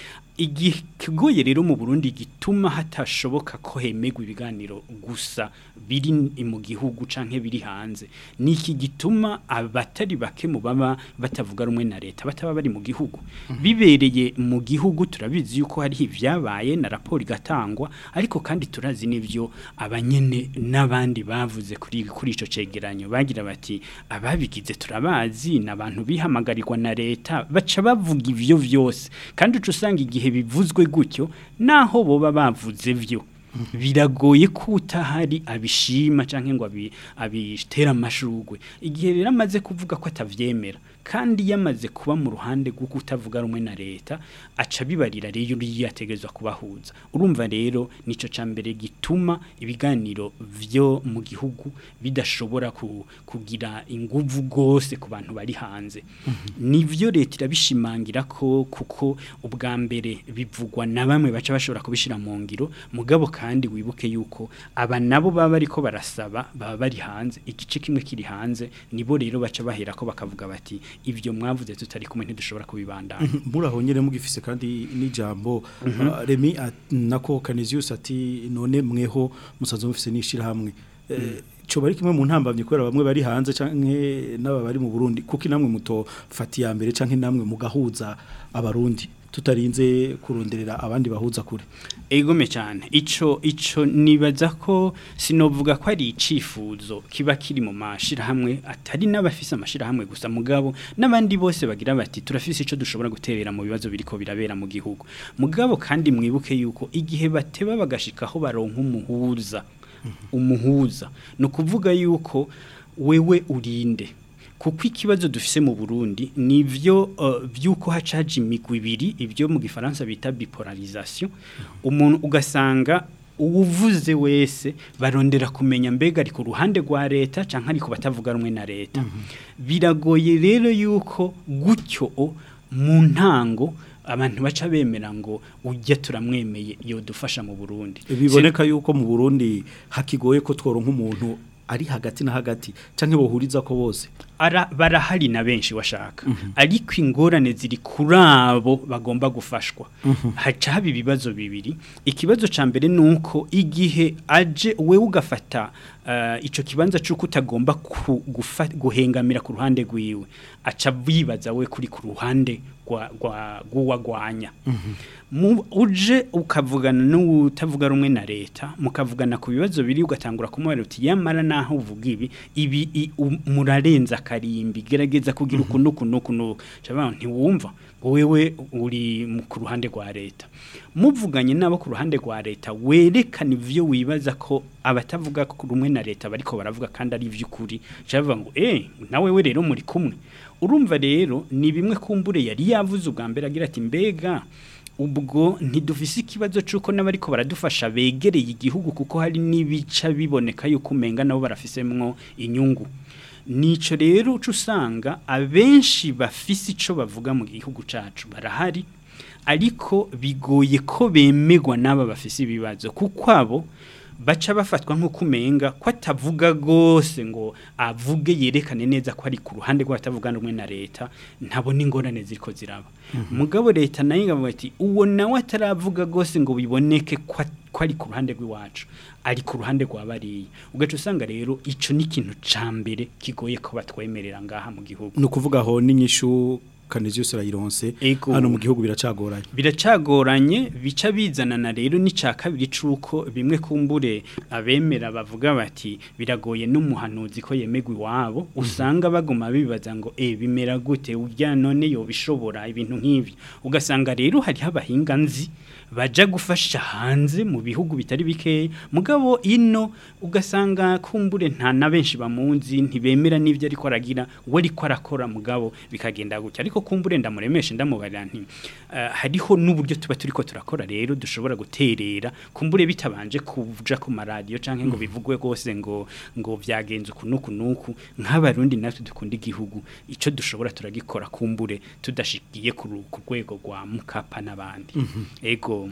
ikigoye rero mu Burundi gituma hatashoboka ko hemegwa ibiganiro gusa biri mu gihugu canke biri hanze niki gituma abatari bake mu baba batavuga rumwe na leta bataba bari mu gihugu bibereye mu gihugu turabizi yuko hari ivyabaye na raporo igatangwa ariko kandi turazi n'ivyo abanyene n'abandi bavuze kuri kuri ico cegeranyo bagira bati ababigize turabazi n'abantu bihamagarirwa na leta baca bavuga ivyo vyose kandi uca usanga igihe bivuzwe gutyo naho boba bavuze vyo biragoye ko utahari abishima cyangwa ngo abi- abitera amashurwe igihe rero amaze kuvuga ko atavyemera kandi yamaze kuba mu ruhande rwo kutavuga rumwe na leta aca bibarira rero uriya yategerezwa kubahuza urumva rero nico ca mbere gituma ibiganiro vyo mu gihugu bidashobora ku, kugira inguvu gose ku bantu bari hanze nivyo leta irabishimangira ko kuko ubwa mbere bivugwa na bamwe baca bashobora kubishira mu ngiro mugabo kandi wibuke yuko aba nabo baba bariko barasaba baba bari hanze igice kimwe kiri hanze nibo rero baca bahera ko bakavuga bati ivyo mwavuze tutari kumwe ntidushobora kubibandana muraho nyene mugifise kandi n'ijambo Mhm. uh, Remy at- nako Canisius ati none mweho musazo mufise nishira hamwe Eh, co bari kimwe mu ntambamye kubera bamwe bari hanze canke n'aba bari mu Burundi kuko namwe muto fati ya mbere canke namwe mugahuza abarundi tutarinze kuronderera abandi bahuza kure egome cyane ico ico nibaza ko sinovuga ko ari icifuzo kiba kiri mu mashirahamwe atari n'abafise amashirahamwe gusa mugabo n'abandi bose bagira bati turafise ico dushobora guterera mu bibazo biriko birabera mu gihugu mugabo kandi mwibuke yuko igihe bateba bagashikaho baronka umuhuza umuhuza no kuvuga yuko wewe urinde kuko ikibazo dufise mu Burundi nivyo uh, byuko hacaje imigwi ibiri ibyo mu gifaransa bita bipolarisation umuntu ugasanga uwuvuze wese barondera kumenya mbega ari ku ruhande rwa leta canke ari ku batavuga rumwe na leta biragoye rero yuko gutyo o, mu ntango abantu baca bemera ngo ujya turamwemeye yodufasha mu Burundi biboneka yuko mu Burundi hakigoye ko tworonka umuntu ari hagati na hagati canke bohuriza ko bose ara barahari na benshi washaka ariko ingorane ziri kuri abo bagomba gufashwa haca haba ibibazo bibiri ikibazo ca mbere nuko igihe aje wewe ugafata uh, ico kibanza c'uko utagomba ku- gufa- guhengamira ku ruhande rwiwe aca bibaza we kuri ku ruhande rwa- rwa- rw'uwagwanya mu uje ukavugana n'utavuga rumwe na leta mukavugana ku bibazo biri ugatangura kumubara uti yamara naho uvuga ibi ibi i- u- murarenza akarimbi gerageza kugira ukuntu ukuntu ukuntu cyangwa ntiwumva ngo wewe uri mu- ku ruhande rwa leta muvuganye nabo ku ruhande rwa leta werekana ivyo wibaza ko abatavuga ku rumwe na leta bariko baravuga kandi ari ivy'ukuri cyangwa ngo eh nawe we rero muri kumwe urumva rero ni bimwe kumbure yari yavuze ubwa mbere agira ati mbega ubwo ntidufise ikibazo cy'uko n'abariko baradufasha begereye igihugu kuko hari n'ibica biboneka yuko umenga nabo barafisemwo inyungu nico rero uca usanga abenshi bafise ico bavuga mu gihugu cacu barahari ariko bigoye ko bemegwa n'aba bafise ibibazo kuko abo baca bafatwa nk'uko umenga ko atavuga rwose ngo avuge yerekane neza ko ari ku ruhande rw'abatavuga rumwe na leta ntabona ingorane ziriko ziraba mugabo leta nayo ikavuga ati uwo nawe ataravuga rwose ngo biboneke ko at- ko ari ku ruhande rw'iwacu ari ku ruhande rwa bariya ugaca usanga rero ico ni ikintu ca mbere kigoye ko batwemerera ngaha mu gihugu ni ukuvuga aho n'inyishu Canisius Rayironse Ego. hano mu gihugu biracagoranye biracagoranye bica bizanana rero n'icya kabiri c'uko bimwe kumbure abemera bavuga bati biragoye n'umuhanuzi ko yemegwa iwabo usanga baguma bibaza ngo eh bimera gute urya none yo bishobora ibintu nk'ibi ugasanga rero hariho abahinga nzi baja gufasha hanze mu bihugu bitari bikeya mugabo ino ugasanga kumbure nta na benshi bamunzi ntibemera n'ibyo ariko aragira we ariko arakora mugabo bikagenda gutya ariko kumbure ndamuremeshe ndamubarira nti eh, hariho n'uburyo tuba turiko turakora rero dushobora guterera kumbure bitabanje kuja ku maradiyo canke ngo bivugwe rwose ngo ngo vyagenze uku nuku nuku nk'abarundi natwe dukunda igihugu ico dushobora turagikora kumbure tudashikiye ku ru- ku rwego rwa mukapa n'abandi ego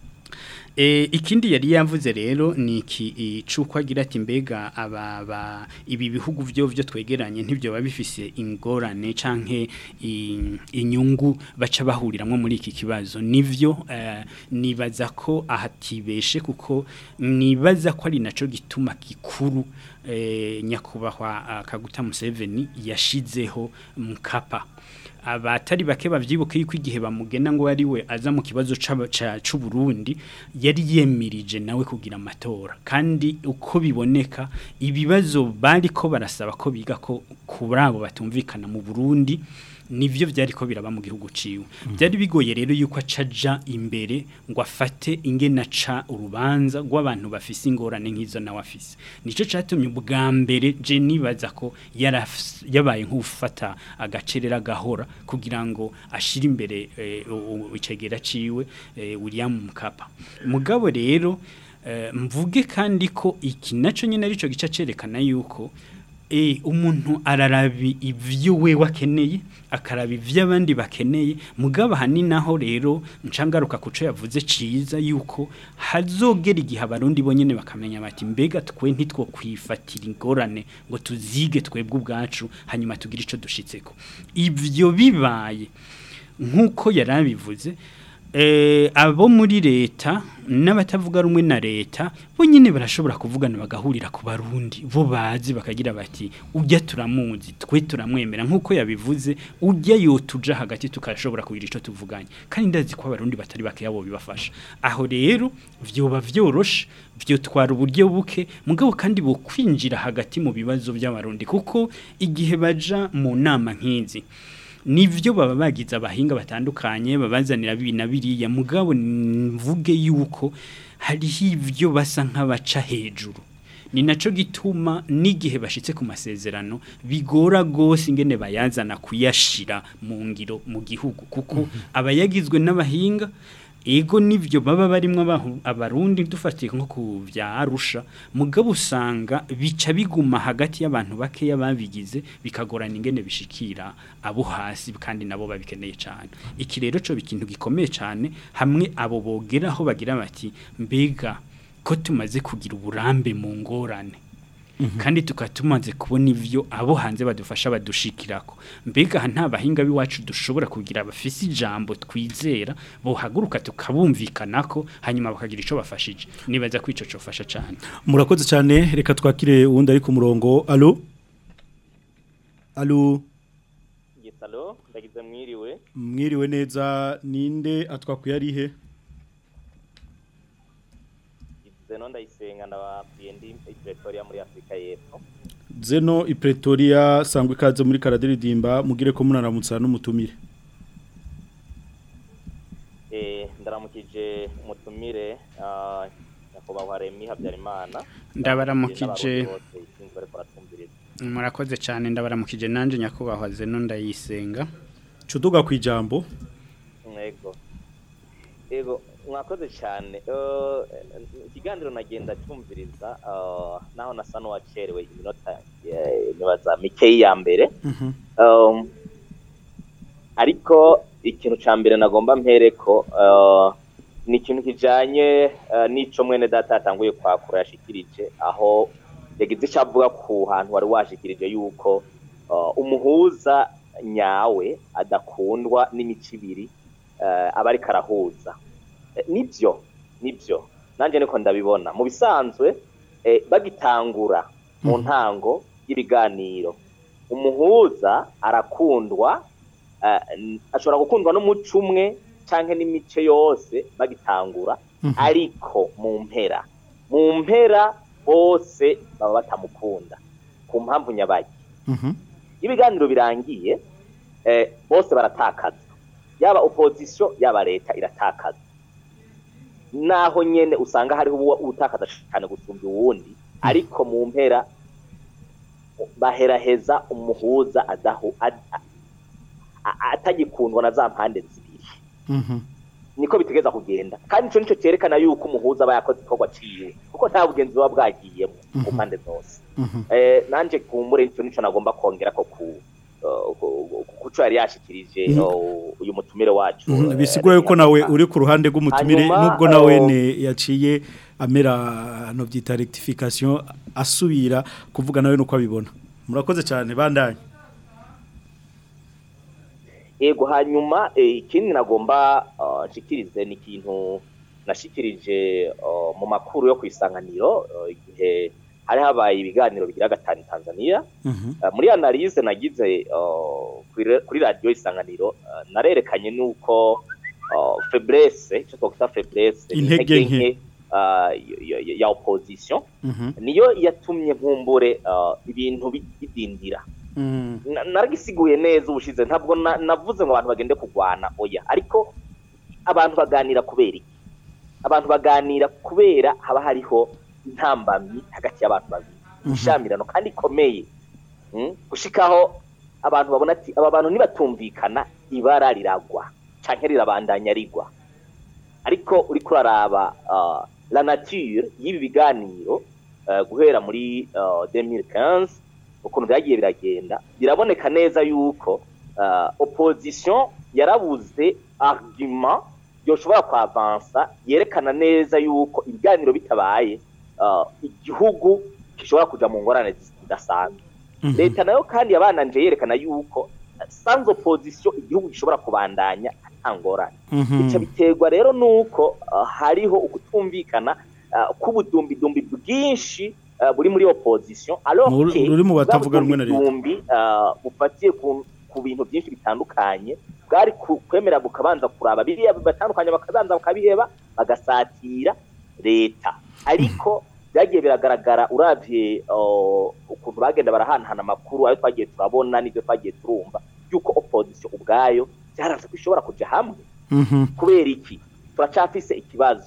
E, ikindi yari yavuze rero ni iki i- cuko agira ati mbega aba ba ibi bihugu byo byo twegeranye ntibyo babifise ingorane canke i- inyungu baca bahuriramwo muri iki kibazo nivyo eh, nibaza ko ahatibeshe kuko nibaza ko ari naco gituma gikuru eh, nyakubahwa ah, Kaguta Museveni yashizeho mukapa abatari bake bavyibuke yuko igihe bamugena ngo ari we aza mu kibazo c'aba- ca- c'u Burundi yari yemirije nawe kugira amatora kandi uko biboneka ibibazo bari ko barasaba ko biga ko kuri abo batumvikana mu Burundi nivyo vyari ko biraba mu gihugu ciwe byari bigoye rero yuko acaja imbere ngo afate ingena ca urubanza rw'abantu bafise ingorane nk'izo nawe afise nico catumye ubwa mbere je nibaza ko yarafs- yabaye nk'ufata agacerera gahora kugira ngo ashire imbere eh, u- u- icegera ciwe eh, William Mkapa mugabo rero eh, mvuge kandi ko iki naco nyene arico gica cerekana yuko E, umuntu ararabi ivyo we wakeneye akaraba ivyo abandi bakeneye mugabo hanini naho rero ncangaruka kuco yavuze ciza yuko hazogera igihe abarundi bonyene bakamenya bati mbega twe ntitwo kwifatira ingorane ngo tuzige twebwe ubwacu hanyuma tugire ico dushitseko ivyo bibaye nkuko yarabivuze eh abo muri leta n'abatavuga rumwe na leta bo nyine barashobora kuvugana bagahurira ku barundi bo bazi bakagira bati ujya turamuzi twe turamwemera nkuko yabivuze ujya yotuja hagati tukashobora kugira ico tuvuganye kandi ndazi ko abarundi batari bake yabo bibafasha aho rero vyoba vyoroshe vyotwara uburyo buke mugabo kandi bo kwinjira hagati mu bibazo by'abarundi kuko igihe baja mu nama nk'izi nivyo baba bagize abahinga batandukanye babazanira bibi na biriya mugabo mvuge yuko hariho ivyo basa nk'abaca hejuru ni naco gituma n'igihe bashitse ku masezerano bigora gose ingene bayazana kuyashira mu ngiro mu gihugu kuko abayagizwe n'abahinga ego nivyo baba barimwo abahu- abarundi dufatiye nko ku vya Arusha mugabo usanga bica biguma hagati y'abantu bakeya babigize bikagorana ingene bishikira abo hasi kandi nabo babikeneye cyane iki rero cyo bikintu gikomeye cyane hamwe abo bogeraho bagira bati mbega ko tumaze kugira uburambe mu ngorane kandi tukaba tumaze kubona ivyo abo hanze badufasha badushikirako mbega aha nta bahinga b'iwacu dushobora kugira bafise ijambo twizera bohaguruka tukabumvikanako hanyuma bakagira ico bafashije nibaza ko ico cofasha cyane murakoze cyane reka twakire uwundi ari ku murongo alo alo Gisalo ndagize mwiriwe mwiriwe neza ninde atwakuye ari he Zeno ndayisenga ndababwiye ndi i Pretoria muri Afrika y'Epfo zeno i pretoria sangwa ikaze muri karadiridimba mugire ko munaramutsa n'umutumire eh ndaramukije umutumire ah, nyakubahwa Remy Habyarimana Ndabaramukije. N'abarundi bose isinzi bariko baratwumviriza. murakoze cyane ndabaramukije nanje nyakubahwa zeno ndayisenga cuduga ku ijambo Ego. Ego, mwakoze cyane. Eh, ikiganiro nagenda cyumviriza eh, naho nasa n'uwacerewe iminota eh, nibaza mikeyi ya mbere. Um, ariko ikintu ca mbere nagomba mpereko uh, ni ikintu kijanye uh, n'ico mwene data yatanguye kwakura yashikirije aho yagize icyo avuga ku hantu wari washikirije yuko uh, umuhuza nyawe adakundwa n'imico ibiri uh, aba ariko arahuza Eh, nibyo nibyo nanjye niko ndabibona mu bisanzwe eh, bagitangura mu ntango y'ibiganiro umuhuza arakundwa eh, n- ashobora gukundwa n'umuco umwe canke n'imice yose bagitangura ariko mu mpera mu mpera bose baba batamukunda ku mpamvu nyabaye ibiganiro birangiye eh, bose baratakaza yaba opposition yaba leta iratakaza naho nyene usanga hariho uwo utakaza cyane gusumba uwundi ariko mu mpera baheraheza umuhuza adahu ad- a- a- atagikundwa na za mpande zibiri niko bitegeza kugenda kandi ico nico cyerekana yuko umuhuza aba yakoze igikorwa ciwe kuko nta bugenzi buba bwagiyemo ku mpande zose eh, nanje kumbure nico nico nagomba kongera ko ku uh, ku- ku- kuco yari yashikirije Mhm. uh, uyu mutumire wacu Mhm, eh, bisigura yuko nawe uri ku ruhande rw'umutumire Hanyuma, nubwo nawe oh, ne yaciye amera no byita rectification asubira kuvuga nawe nuko abibona murakoze cyane bandanye yego hanyuma eh, ikindi nagomba uh, nshikirize ni ikintu nashikirije uh, mu makuru yo kwisanganiro uh, igihe hari habaye ibiganiro bigira gatanu Tanzania Uh, muri analyse nagize uh, kuri- kuri radio isanganiro uh, narerekanye nuko uh, faiblesse icyo twakwita faiblesse ni Intege nke. uh, y- y- ya opposition niyo yatumye nkumbure uh, ibintu bi- bidindira Na- naragisiguye neza ubushize ntabwo na- navuze ngo abantu bagende kurwana oya ariko abantu baganira kubera iki abantu baganira kubera haba hariho intambamyi hagati y'abantu babiri ishamirano kandi ikomeye Mm? gushikaho abantu babona ati aba bantu nibatumvikana ibara riragwa canke rirabandanya rigwa ariko uriko uraraba uh, la nature y'ibi biganiro uh, guhera muri uh, 2015 ukuntu byagiye biragenda biraboneka neza yuko uh, opposition yarabuze argument yoshobora kwavansa yerekana neza yuko ibiganiro bitabaye uh, igihugu gishobora kuja mu ngorane zidasanzwe leta nayo kandi yabananje yerekana yuko uh, sans opposition igihugu gishobora kubandanya atangorane bica biterwa rero nuko uh, hariho ukutumvikana uh, k'ubudumbidumbi bwinshi uh, buri muri opposition alors Mu- que ruri mu batavuga rumwe na leta. ubudumbidumbi, uh, bufatiye ku, ku bintu byinshi bitandukanye bwari ku- kwemera bukabanza kuraba biriya batandukanye bakabanza bakabiheba bagasatira leta ariko byagiye biragaragara uravye uh, ukuntu bagenda barahanahana amakuru ayo twagiye turabona n'ibyo twagiye turumva yuko opposition ubwayo byaranze ko ishobora kuja hamwe kubera iki turacafise ikibazo si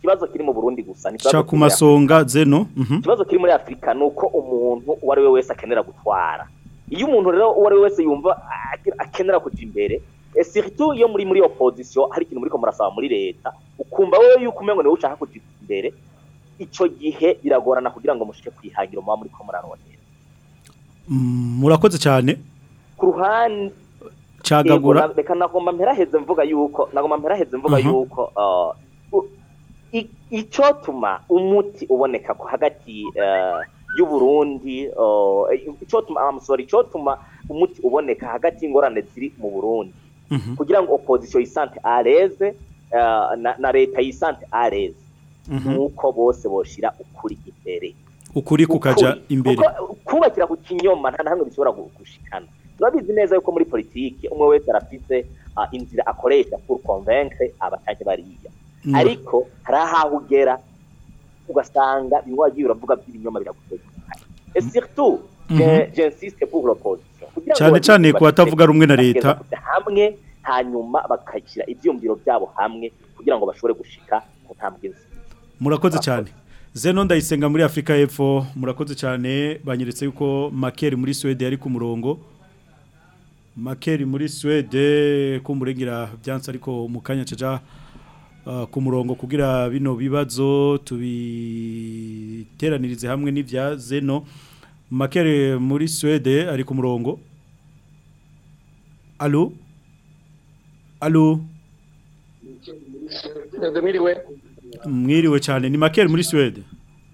ikibazo kiri mu Burundi gusa ni ikibazo cha ku kiri muri masonga zeno mhm ikibazo kiri muri afurika ni uko umuntu uwo ari we wese akenera gutwara iyo umuntu rero uwo ari we wese yumva ake- akenera kujya imbere eh, surtout iyo muri muri opposition hari ikintu muriko murasaba muri leta ukumva wowe yuko umengo niwe ushaka kujya imbere ico gihe biragorana kugira ngo mushike kwihagiro muba muriko murarondera Mm, murakoze cyane ku ruhande cagagura Yego, na- reka nagomba mperaheze mvuga yuko nagomba mperaheze mvuga Mhm. yuko uh, u- i- icotuma umuti uboneka ko hagati uh, y'uburundi uh, icotuma I'm sorry icotuma umuti uboneka hagati y'ingorane ziri mu burundi Mhm. kugira ngo opposition yisante areze uh, na, na leta yisante areze Mhm. nuko bose boshira ukuri imbere ukuri kukaja Ukuri. imbere Kuko kubakira ku kinyoma nta hamwe bishobora gu- gushikana turabizi neza yuko muri politiki umwe wese arafite ah, inzira akoresha pour convaincre abatanye bariya Mm. ariko hari ahaho ugera ugasanga bimwe wagiye uravuga by'ibinyoma biragutegeka et surtout je- Mhm. j'insiste pour l'opposition Kugira ngo Cane bagize cane ku bashike- batavuga rumwe na bageze leta. kuja hamwe hanyuma bakashyira ivyumviro byabo hamwe kugira ngo bashobore gushika ku ntambwe nziza murakoze cyane zeno ndayisenga muri afurika y'epfo murakoze cyane banyeretse yuko makeri muri suwede yari ku murongo makeri muri suwede kumurengera byanse ariko mu kanya caja uh, ku murongo kugira bino bibazo tubiteranirize hamwe n'ibya zeno makeri muri suwede ari ku murongo alo alo mwiriwe mwiriwe cyane ni makeri muri suwede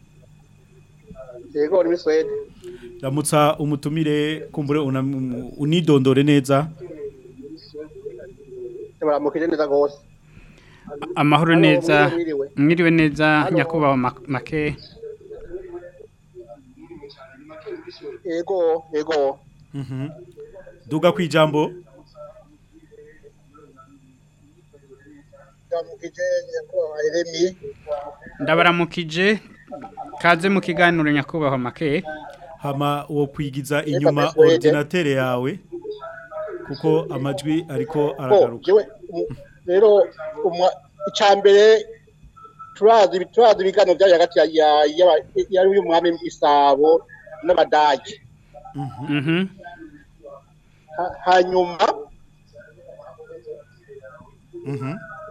yego ni muri Swede ramutsa umutumire kumbure una- unidondore neza baramukije neza gose amahoro Halo, neza mwiriwe, mwiriwe. mwiriwe neza Halo. nyakubahwa Mak- make yego yego Mhm. duga ku ijambo baramukije nyakubahwa Yeremi ndabaramukije kaze mu kiganiro nyakubahwa make hama uwo kwigiza inyuma Suwede. ordinatere yawe kuko amajwi ariko ko aragaruka jewe um, rero umwa icambere turazi turazi ibiganiro byaje hagati ya ya- y'aba- yari uyu mwami Isabo n'abadage mhm Ha- hanyuma Mhm.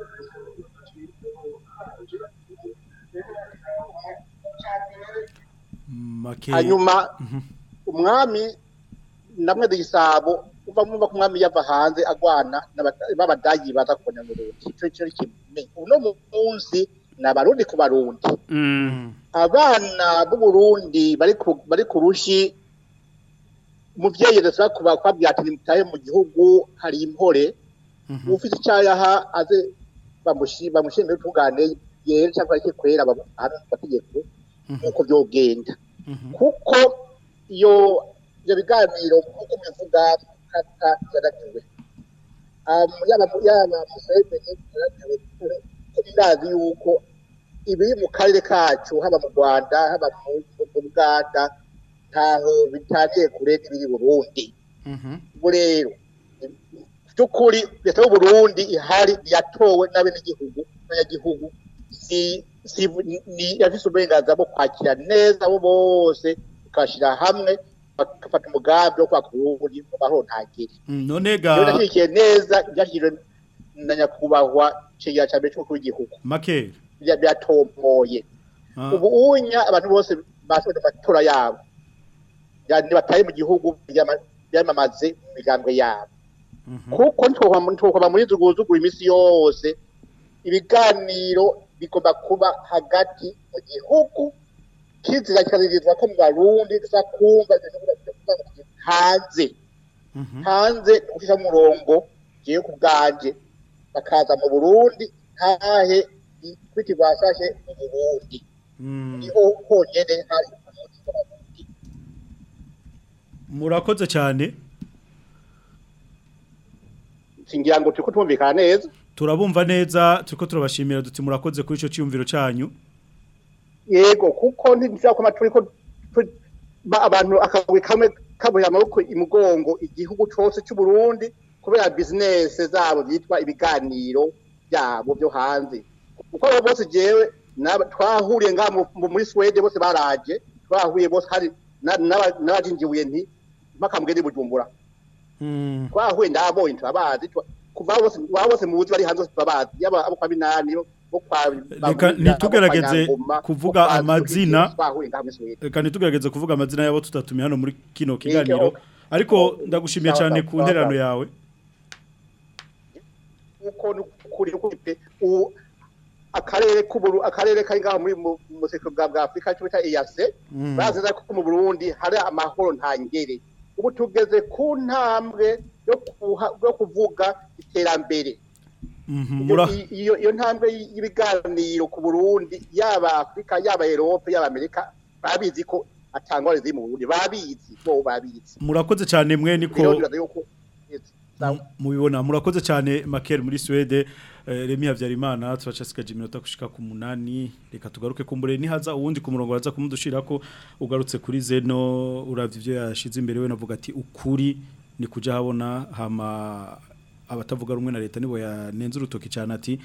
Make hanyuma umwami namwe gisabo uva mwumva ko umwami yava hanze agwana n'aba- b'abadagi baza kubona mu Burundi ico cyo kimwe uno munsi n'abarundi ku barundi mm. abana b'u Burundi bari ku bari ku rushi umuvyeyi rasa kuba kwabwira ati nimutaye mu gihugu hari impore ufite icyayaha aze bamushi bamushimire tugane yera cyangwa ariko kwera ahantu bategeko nuko byogenda kuko iyo ibyo biganiro nk'uko bivuga kata yaratiwe yaba yaba museveni yaratiwe ko birazi yuko ibiri mu karere kacu haba mu rwanda haba mu mu buganda ntaho bitaniye kure n'ibiri burundi ubu rero by'ukuri leta y'u Burundi ihari yatowe n'abenegihugu n'abanyagihugu si si ni yafise uburenganzira bwo kwakira neza abo bose bakashyira hamwe bagafata umugambi wo kwaka uburundi mu mahoro ntagire Mm, none rero ga ndashyigikiye neza ibyashyizwe na nyakubahwa cegera cya mbere cy'umukuru w'igihugu make bya- byatomoye Ah. ubu unya abantu bose basoje amatora yabo yani bataye mu gihugu byama- byamamaze mu migambwe yabo kuko ntitwokwaba muri zuguzugu iminsi yose ibiganiro bigomba kuba hagati mu gihugu kizira kikaririzwa ko mu barundi tuza kumva ibintu bivuga hanze hanze ni ugushyira umurongo ngiye ku bwanje bakaza mu burundi ntahe kwiti bashashe mu burundi niho honyene hari murakoze cyane singira ngo turiko twumvikana neza turabumva neza turiko turabashimira duti murakoze kuri ico cyumviro cyanyu yego kuko ntibishobora kuba turiko tu- ba- abantu akagwi kamwe kabuye amaboko imugongo igihugu cose cy'u Burundi kubera business zabo byitwa ibiganiro byabo byo hanze kuko abo bose jewe n'aba- twahuriye ngaha mu- mu- muri Swede bose baraje twahuye bose hari na- n'aba- n'abajinjibuye nti mpaka mugende i bujumbura twahuye ndabonye turabazi twa- kuva abo bose abo bose muzi bari hanze bose turabazi yaba abo kwa binani bo kwa reka ntitugerageze kuvuga amazina twahuye ngaha muri Swede reka ntitugerageze kuvuga amazina y'abo tutatumiye hano muri kino kiganiro ariko ndagushimiye Sawa, cyane sawa, ku sawa, nterano sawa. yawe uko nukuri nukuri pe u akarere k'uburu akarere kari ngaho muri mu mu buseko bwa bwa Afrika cyo bita EAC Mm. baziza ko mu Burundi hari amahoro ntangere ubu tugeze ku ntambwe yo kuha- yo kuvuga iterambere Mhm, iyo mura- iyo iyo ntambwe y'ibiganiro ku Burundi yaba Afrika yaba Europe yaba Amerika babizi ko atangwa ziri mu Burundi babizi bo babizi murakoze cyane mwe niko rero ndibaza yuko mubibona murakoze cyane Makel muri Swede eh, Remy Havyarimana turacasigaje iminota gushika ku munani reka tugaruke kumbure nihaza uwundi ku murongo waza kumudushira ko ugarutse kuri Zeno uravye ivyo yashize imbere we navuga ati ukuri ni kuja habona hama abatavuga rumwe na leta nibo yanenze urutoki cyane ati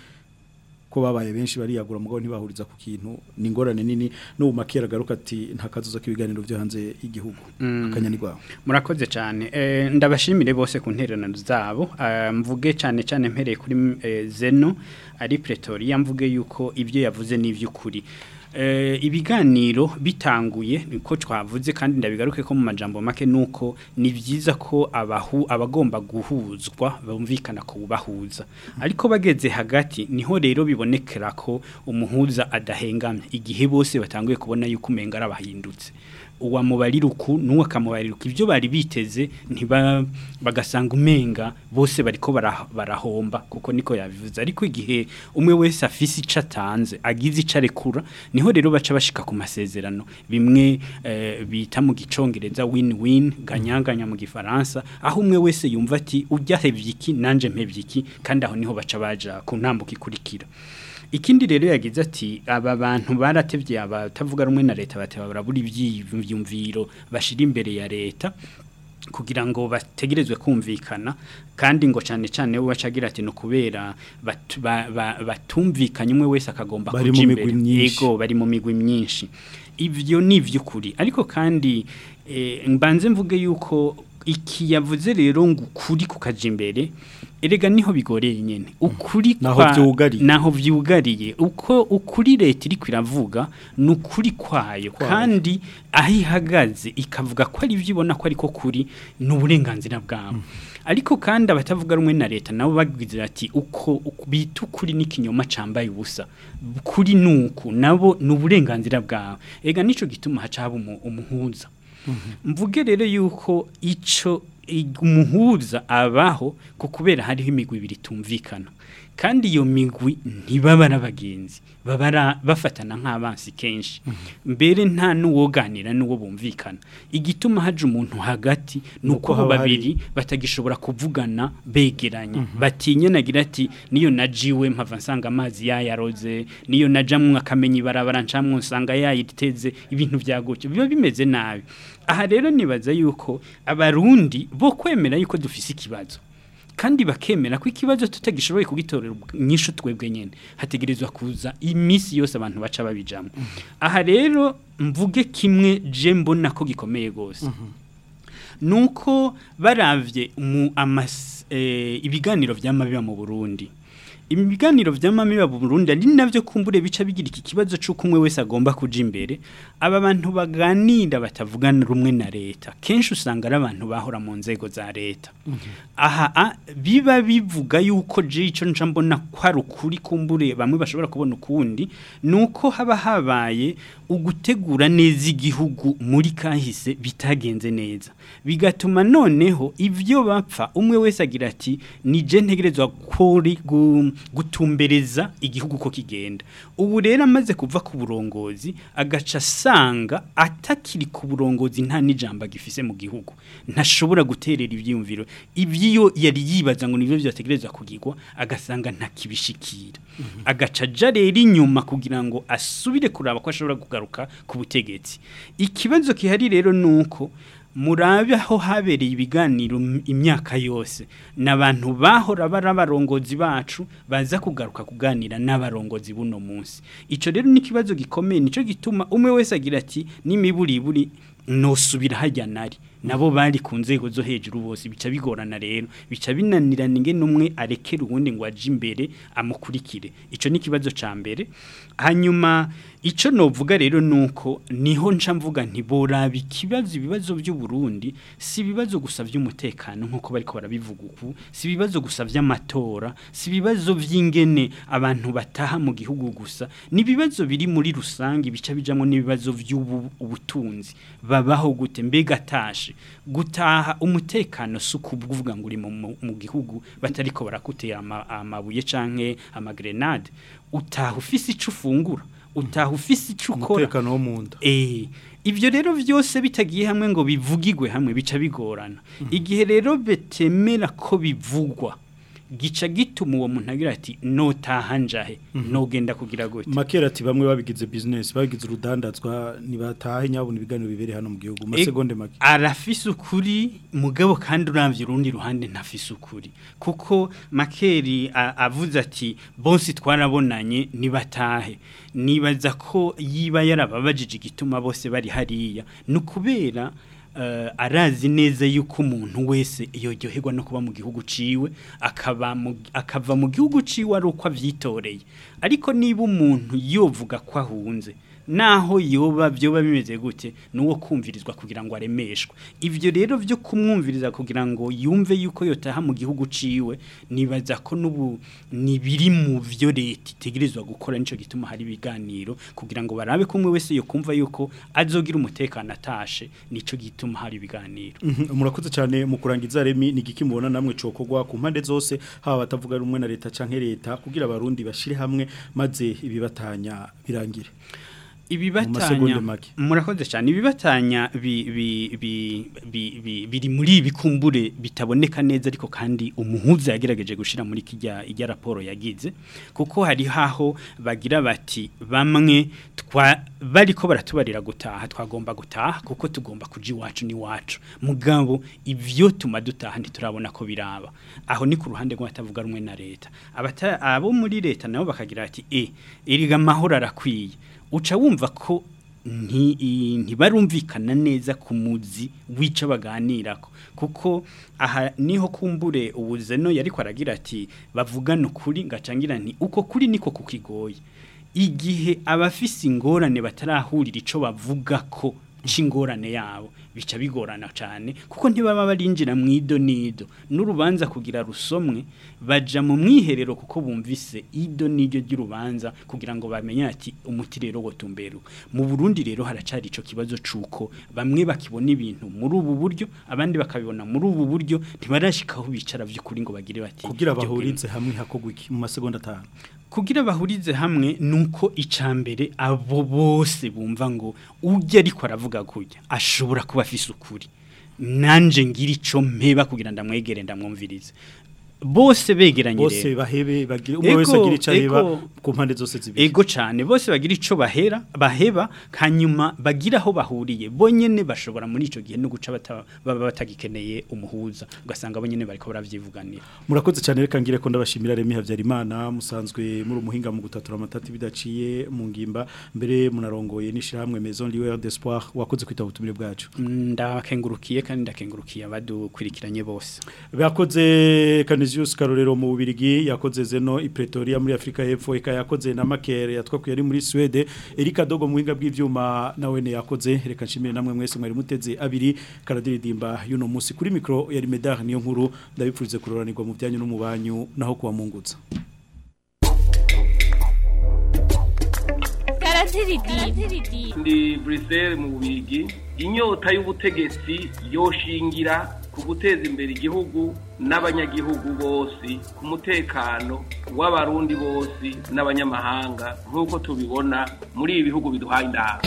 ko babaye benshi bariyagura mugabo ntibahuriza ku kintu ni ingorane nini n'ubu Makel agaruka ati nta kazuza k'ibiganiro byo hanze y'igihugu Mm. akanyani gwawe murakoze cyane Eh, ndabashimire bose ku ntererano zabo Ah, mvuge cyane cyane mpereye kuri eh, zeno ari pretoria mvuge yuko ibyo yavuze ni iby'ukuri Eh, ibiganiro bitanguye niko twavuze kandi ndabigaruke ko mu majambo make nuko ni byiza ko abahu abagomba guhuzwa bumvikana ko bahuza ariko bageze hagati niho rero bibonekera ko umuhuza adahengamye igihe bose batanguye kubona yuko umenga arabahindutse uwamubarira uku n'uwo akamubarira uku ibyo bari biteze ntiba bagasanga umenga bose bariko bara- barahomba kuko niko yabivuze ariko igihe umwe wese afise ico atanze agize ico arekura niho rero baca bashika ku masezerano bimwe eh, bita mu gicongereza win-win ganyanganya mu gifaransa aho umwe wese yumva ati ujya hevye iki nanje mpevye iki kandi aho niho baca baja ku ntambuko ikurikira ikindi rero yagize ati aba bantu baratevye abatavuga rumwe na leta bateba barabura ivyiyumviro bashira imbere ya leta kugira ngo bategerezwe kumvikana kandi ngo cyane cyane we bacagira ati no kubera batu- ba- ba- batumvikanye umwe wese akagomba Bari kuja mu imbere. migwi myinshi. Yego bari mu migwi myinshi ivyo ni ivy'ukuri ariko kandi eh, mbanze mvuge yuko iki yavuze rero ngo ukuri kukaja imbere erega niho bigoreye nyene ukuri Naho kwa- vyugariye. naho vyugariye uko ukuri leta iri kwiravuga ni ukuri kwayo Kwayo. kandi aho ihagaze ikavuga ko ari byo ibona ko ariko kuri ni uburenganzira bwabo ariko kandi abatavuga rumwe na leta nabo bagize ati uko uko bita ukuri n'ikinyoma cambaye ubusa kuri nuku nabo ni uburenganzira bwawe ega nico gituma haca haba umu- umuhuza mvuge rero yuko ico i- umuhuza abaho ku kubera hariho imigwi ibiri tumvikana kandi iyo migwi ntibaba ari abagenzi baba ara- bafatana nk'abansi kenshi mbere nta n'uwoganira n'uwo bumvikana igituma haje umuntu hagati ni uko Nuko abo haba hari- babiri batagishobora kuvugana begeranye batinya nagira ati niyo najiwe mpava nsanga amazi yayaroze niyo najamwe akamenya ibarabara ncamwe nsanga yayiteze ibintu byagutse biba bimeze nabi aha rero nibaza yuko abarundi bo kwemera yuko dufise ikibazo kandi bakemera ko ikibazo tutagishoboye kugitorera nyinshi twebwe nyene hategerezwa kuza iminsi yose abantu baca babijamo aha rero mvuge kimwe je mbona ko gikomeye gose nuko baravye mu amas eh, ibiganiro vy'amabiba mu Burundi ibiganiro vy'amamiba mu Burundi ari navyo kumbure bica bigira iki kibazo c'uko umwe wese agomba kuja imbere aba bantu baganira batavugana rumwe na leta kenshi usanga ari abantu bahora mu nzego za leta aha a, biba bivuga yuko je ico nca mbona ko ari ukuri kumbure bamwe bashobora kubona ukundi nuko haba habaye ugutegura neza igihugu muri kahise bitagenze neza bigatuma noneho ivyo bapfa umwe wese agira ati ni je ntegerezwa kuri gu- gutumbereza igihugu ko kigenda ubu rero amaze kuva ku burongozi agaca asanga atakiri ku burongozi nta n'ijambo agifise mu gihugu ntashobora guterera ivyiyumviro ivyo yari yibaza ngo nivyo vyategerezwa kugirwa agasanga ntakibishikira agaca aja rero inyuma kugira ngo asubire kuraba ko ashobora kugaruka ku butegetsi ikibazo kihari rero nuko murabe aho habereye ibiganiro m- imyaka yose n'abantu bahora bari abarongozi bacu baza kugaruka kuganira n'abarongozi buno munsi ico rero ni ikibazo gikomeye nico gituma umwe wese agira ati n'imiburiburi nosubira hajya nari nabo bari ku nzego zo hejuru bose bica bigorana rero bica binanirana ingene umwe arekera uwundi ngo aje imbere amukurikire ico ni ikibazo ca mbere hanyuma ico novuga rero nuko niho nca mvuga nti boraba ikibazo ibibazo by'u Burundi si ibibazo gusa by'umutekano nkuko bariko barabivuga uku si ibibazo gusa by'amatora si ibibazo vy'ingene abantu bataha mu gihugu gusa ni ibibazo biri muri rusange bica bijamwo n'ibibazo by'ubutunzi babaho gute mbega tashe gutaha umutekano si ukuvuga ngo uri mu, mu, mu gihugu batariko barakutera ama, amabuye canke amagrenade utaha ufise ico ufungura utaha ufise ico ukora umutekano wo mu nda Eh, ibyo rero byose bitagiye hamwe ngo bivugigwe hamwe bica bigorana igihe rero betemera ko bivugwa gica gituma uwo muntu agira ati notaha njahe nogenda kugira gute makera ati bamwe babigize business babigize urudandazwa nibatahe nyabona ibiganiro bibere hano mu gihugu masegonde make arafise ukuri mugabo kandi uramvye urundi ruhande ntafise ukuri kuko makeri a- avuze ati bonsi twarabonanye nibatahe nibaza ko yiba yarababajije igituma bose bari hariya nukubera uh, arazi neza yuko umuntu wese yoryoherwa no kuba mu gihugu ciwe akaba mu, akava mu gihugu ciwe ari uko avyitoreye ariko niba umuntu yovuga ko ahunze naho yoba byoba bimeze gute nuwo kumvirizwa kugira ngo aremeshwe ivyo rero byo kumwumviriza kugira ngo yumve yuko yotaha mu gihugu ciwe nibaza ko nubu nibiri mu vyo leta itegerezwa gukora nico gituma hari ibiganiro kugira ngo barabe ko umwe wese yo kumva yuko azogira umutekano atashe nico gituma hari ibiganiro Mhm, murakoze cyane mu kurangiza remi ni giki mubona namwe cokogwa ku mpande zose haba batavuga rumwe na leta canke leta kugira abarundi bashire hamwe maze ibibatanya birangire ibibatanya masegonde make. murakoze cyane ibibatanya bi, bi, bi, bi, bi, biri muri ibikumbure bitaboneka neza ariko kandi umuhuza yagerageje gushira muri kijya ijya raporo yagize kuko hari haho bagira bati bamwe twa bariko baratubarira gutaha twagomba gutaha kuko tugomba kuji iwacu ni wacu mugabo ivyo tuma dutaha ntiturabona ko biraba aho ni ku ruhande rw'abatavuga rumwe na leta abata abo muri leta nabo bakagira ati e iriga mahoro arakwiye uca wumva ko nti- i- ntibarumvikana neza ku muzi w'ico baganirako kuko aha niho kumbure ubuzeno yariko aragira ati bavugana ukuri ngacangira nti uko kuri niko kukigoye igihe abafise ingorane batarahurira ico bavuga ko c'ingorane yabo bica bigorana cyane kuko ntibaba barinjira mu ido nido n'urubanza kugira rusomwe baja mu mwiherero kuko bumvise ido nido ry'urubanza kugira ngo bamenye ati umuti rero wotumberu mu Burundi rero haracari ico kibazo cuko bamwe bakibona ibintu muri ubu buryo abandi bakabibona muri ubu buryo ntibarashikaho bicara vy'ukuri ngo bagire bati kugira "Ibyo bahurize hamwe hakogwa iki mu masegonda atanu kugira bahurize hamwe nuko icambere abo bose bumva ngo ujya ariko aravuga kujya ashobora kuba afise ukuri nanje ngira ico mpeba kugira ndamwegere ndamwumvirize bose begeranye bose rero bahebe bagire umwe wese Ego, agira ico areba ego. ku mpande zose zibiri ego cyane bose bagira ico bahera baheba hanyuma bagira aho bahuriye bonyene bashobora muri ico gihe no guca bata- baba batagikeneye umuhuza ugasanga bonyene bariko baravyivuganira murakoze cyane reka ngire ko ndabashimira Remy Havyarimana musanzwe muri umuhinga mu gutatura amatati bidaciye mu ngimba mbere munarongoye n'ishiramwe Maison Lieu d'Espoir wakoze kwita ubutumire bwacu ndakengurukiye kandi ndakengurukiye abadukurikiranye bose Bakoze Canisius Karorero mu Bubirigi yakoze zeno i Pretoria muri Afrika y'Epfo eka yakoze na Makere yatwakuye ari muri Swede Erika Dogo mu winga bw'ivyuma nawe ne yakoze reka nshimire namwe mwese mwari muteze abiri karadiridimba yuno musi kuri micro yari Medar niyo nkuru ndabipfurize kuroranirwa mu byanyu no mu banyu naho kuwa mungutsa ndi Bruxelles mu bubigi inyota y'ubutegetsi yoshingira ku guteza imbere igihugu n'abanyagihugu bose ku mutekano w'abarundi bose n'abanyamahanga nk'uko tubibona muri ibi bihugu biduhaye indahabwo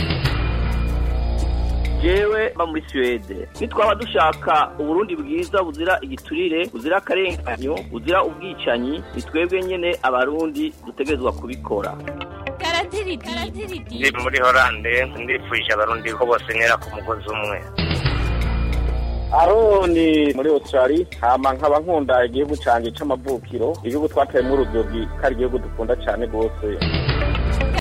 jewe mba muri Suwede nitwaba dushaka uburundi bwiza buzira igiturire buzira akarenganyo buzira ubwicanyi ni twebwe nyene abarundi dutegerezwa kubikora ndi muri horande ndifuje abarundi ko bose ntera ku mugozi umwe aroni muri australia hama nkaba nkunda igihugu canje c'amavukiro igihugu twateyemwo urubyiruko ko ari igihugu dukunda cane rwose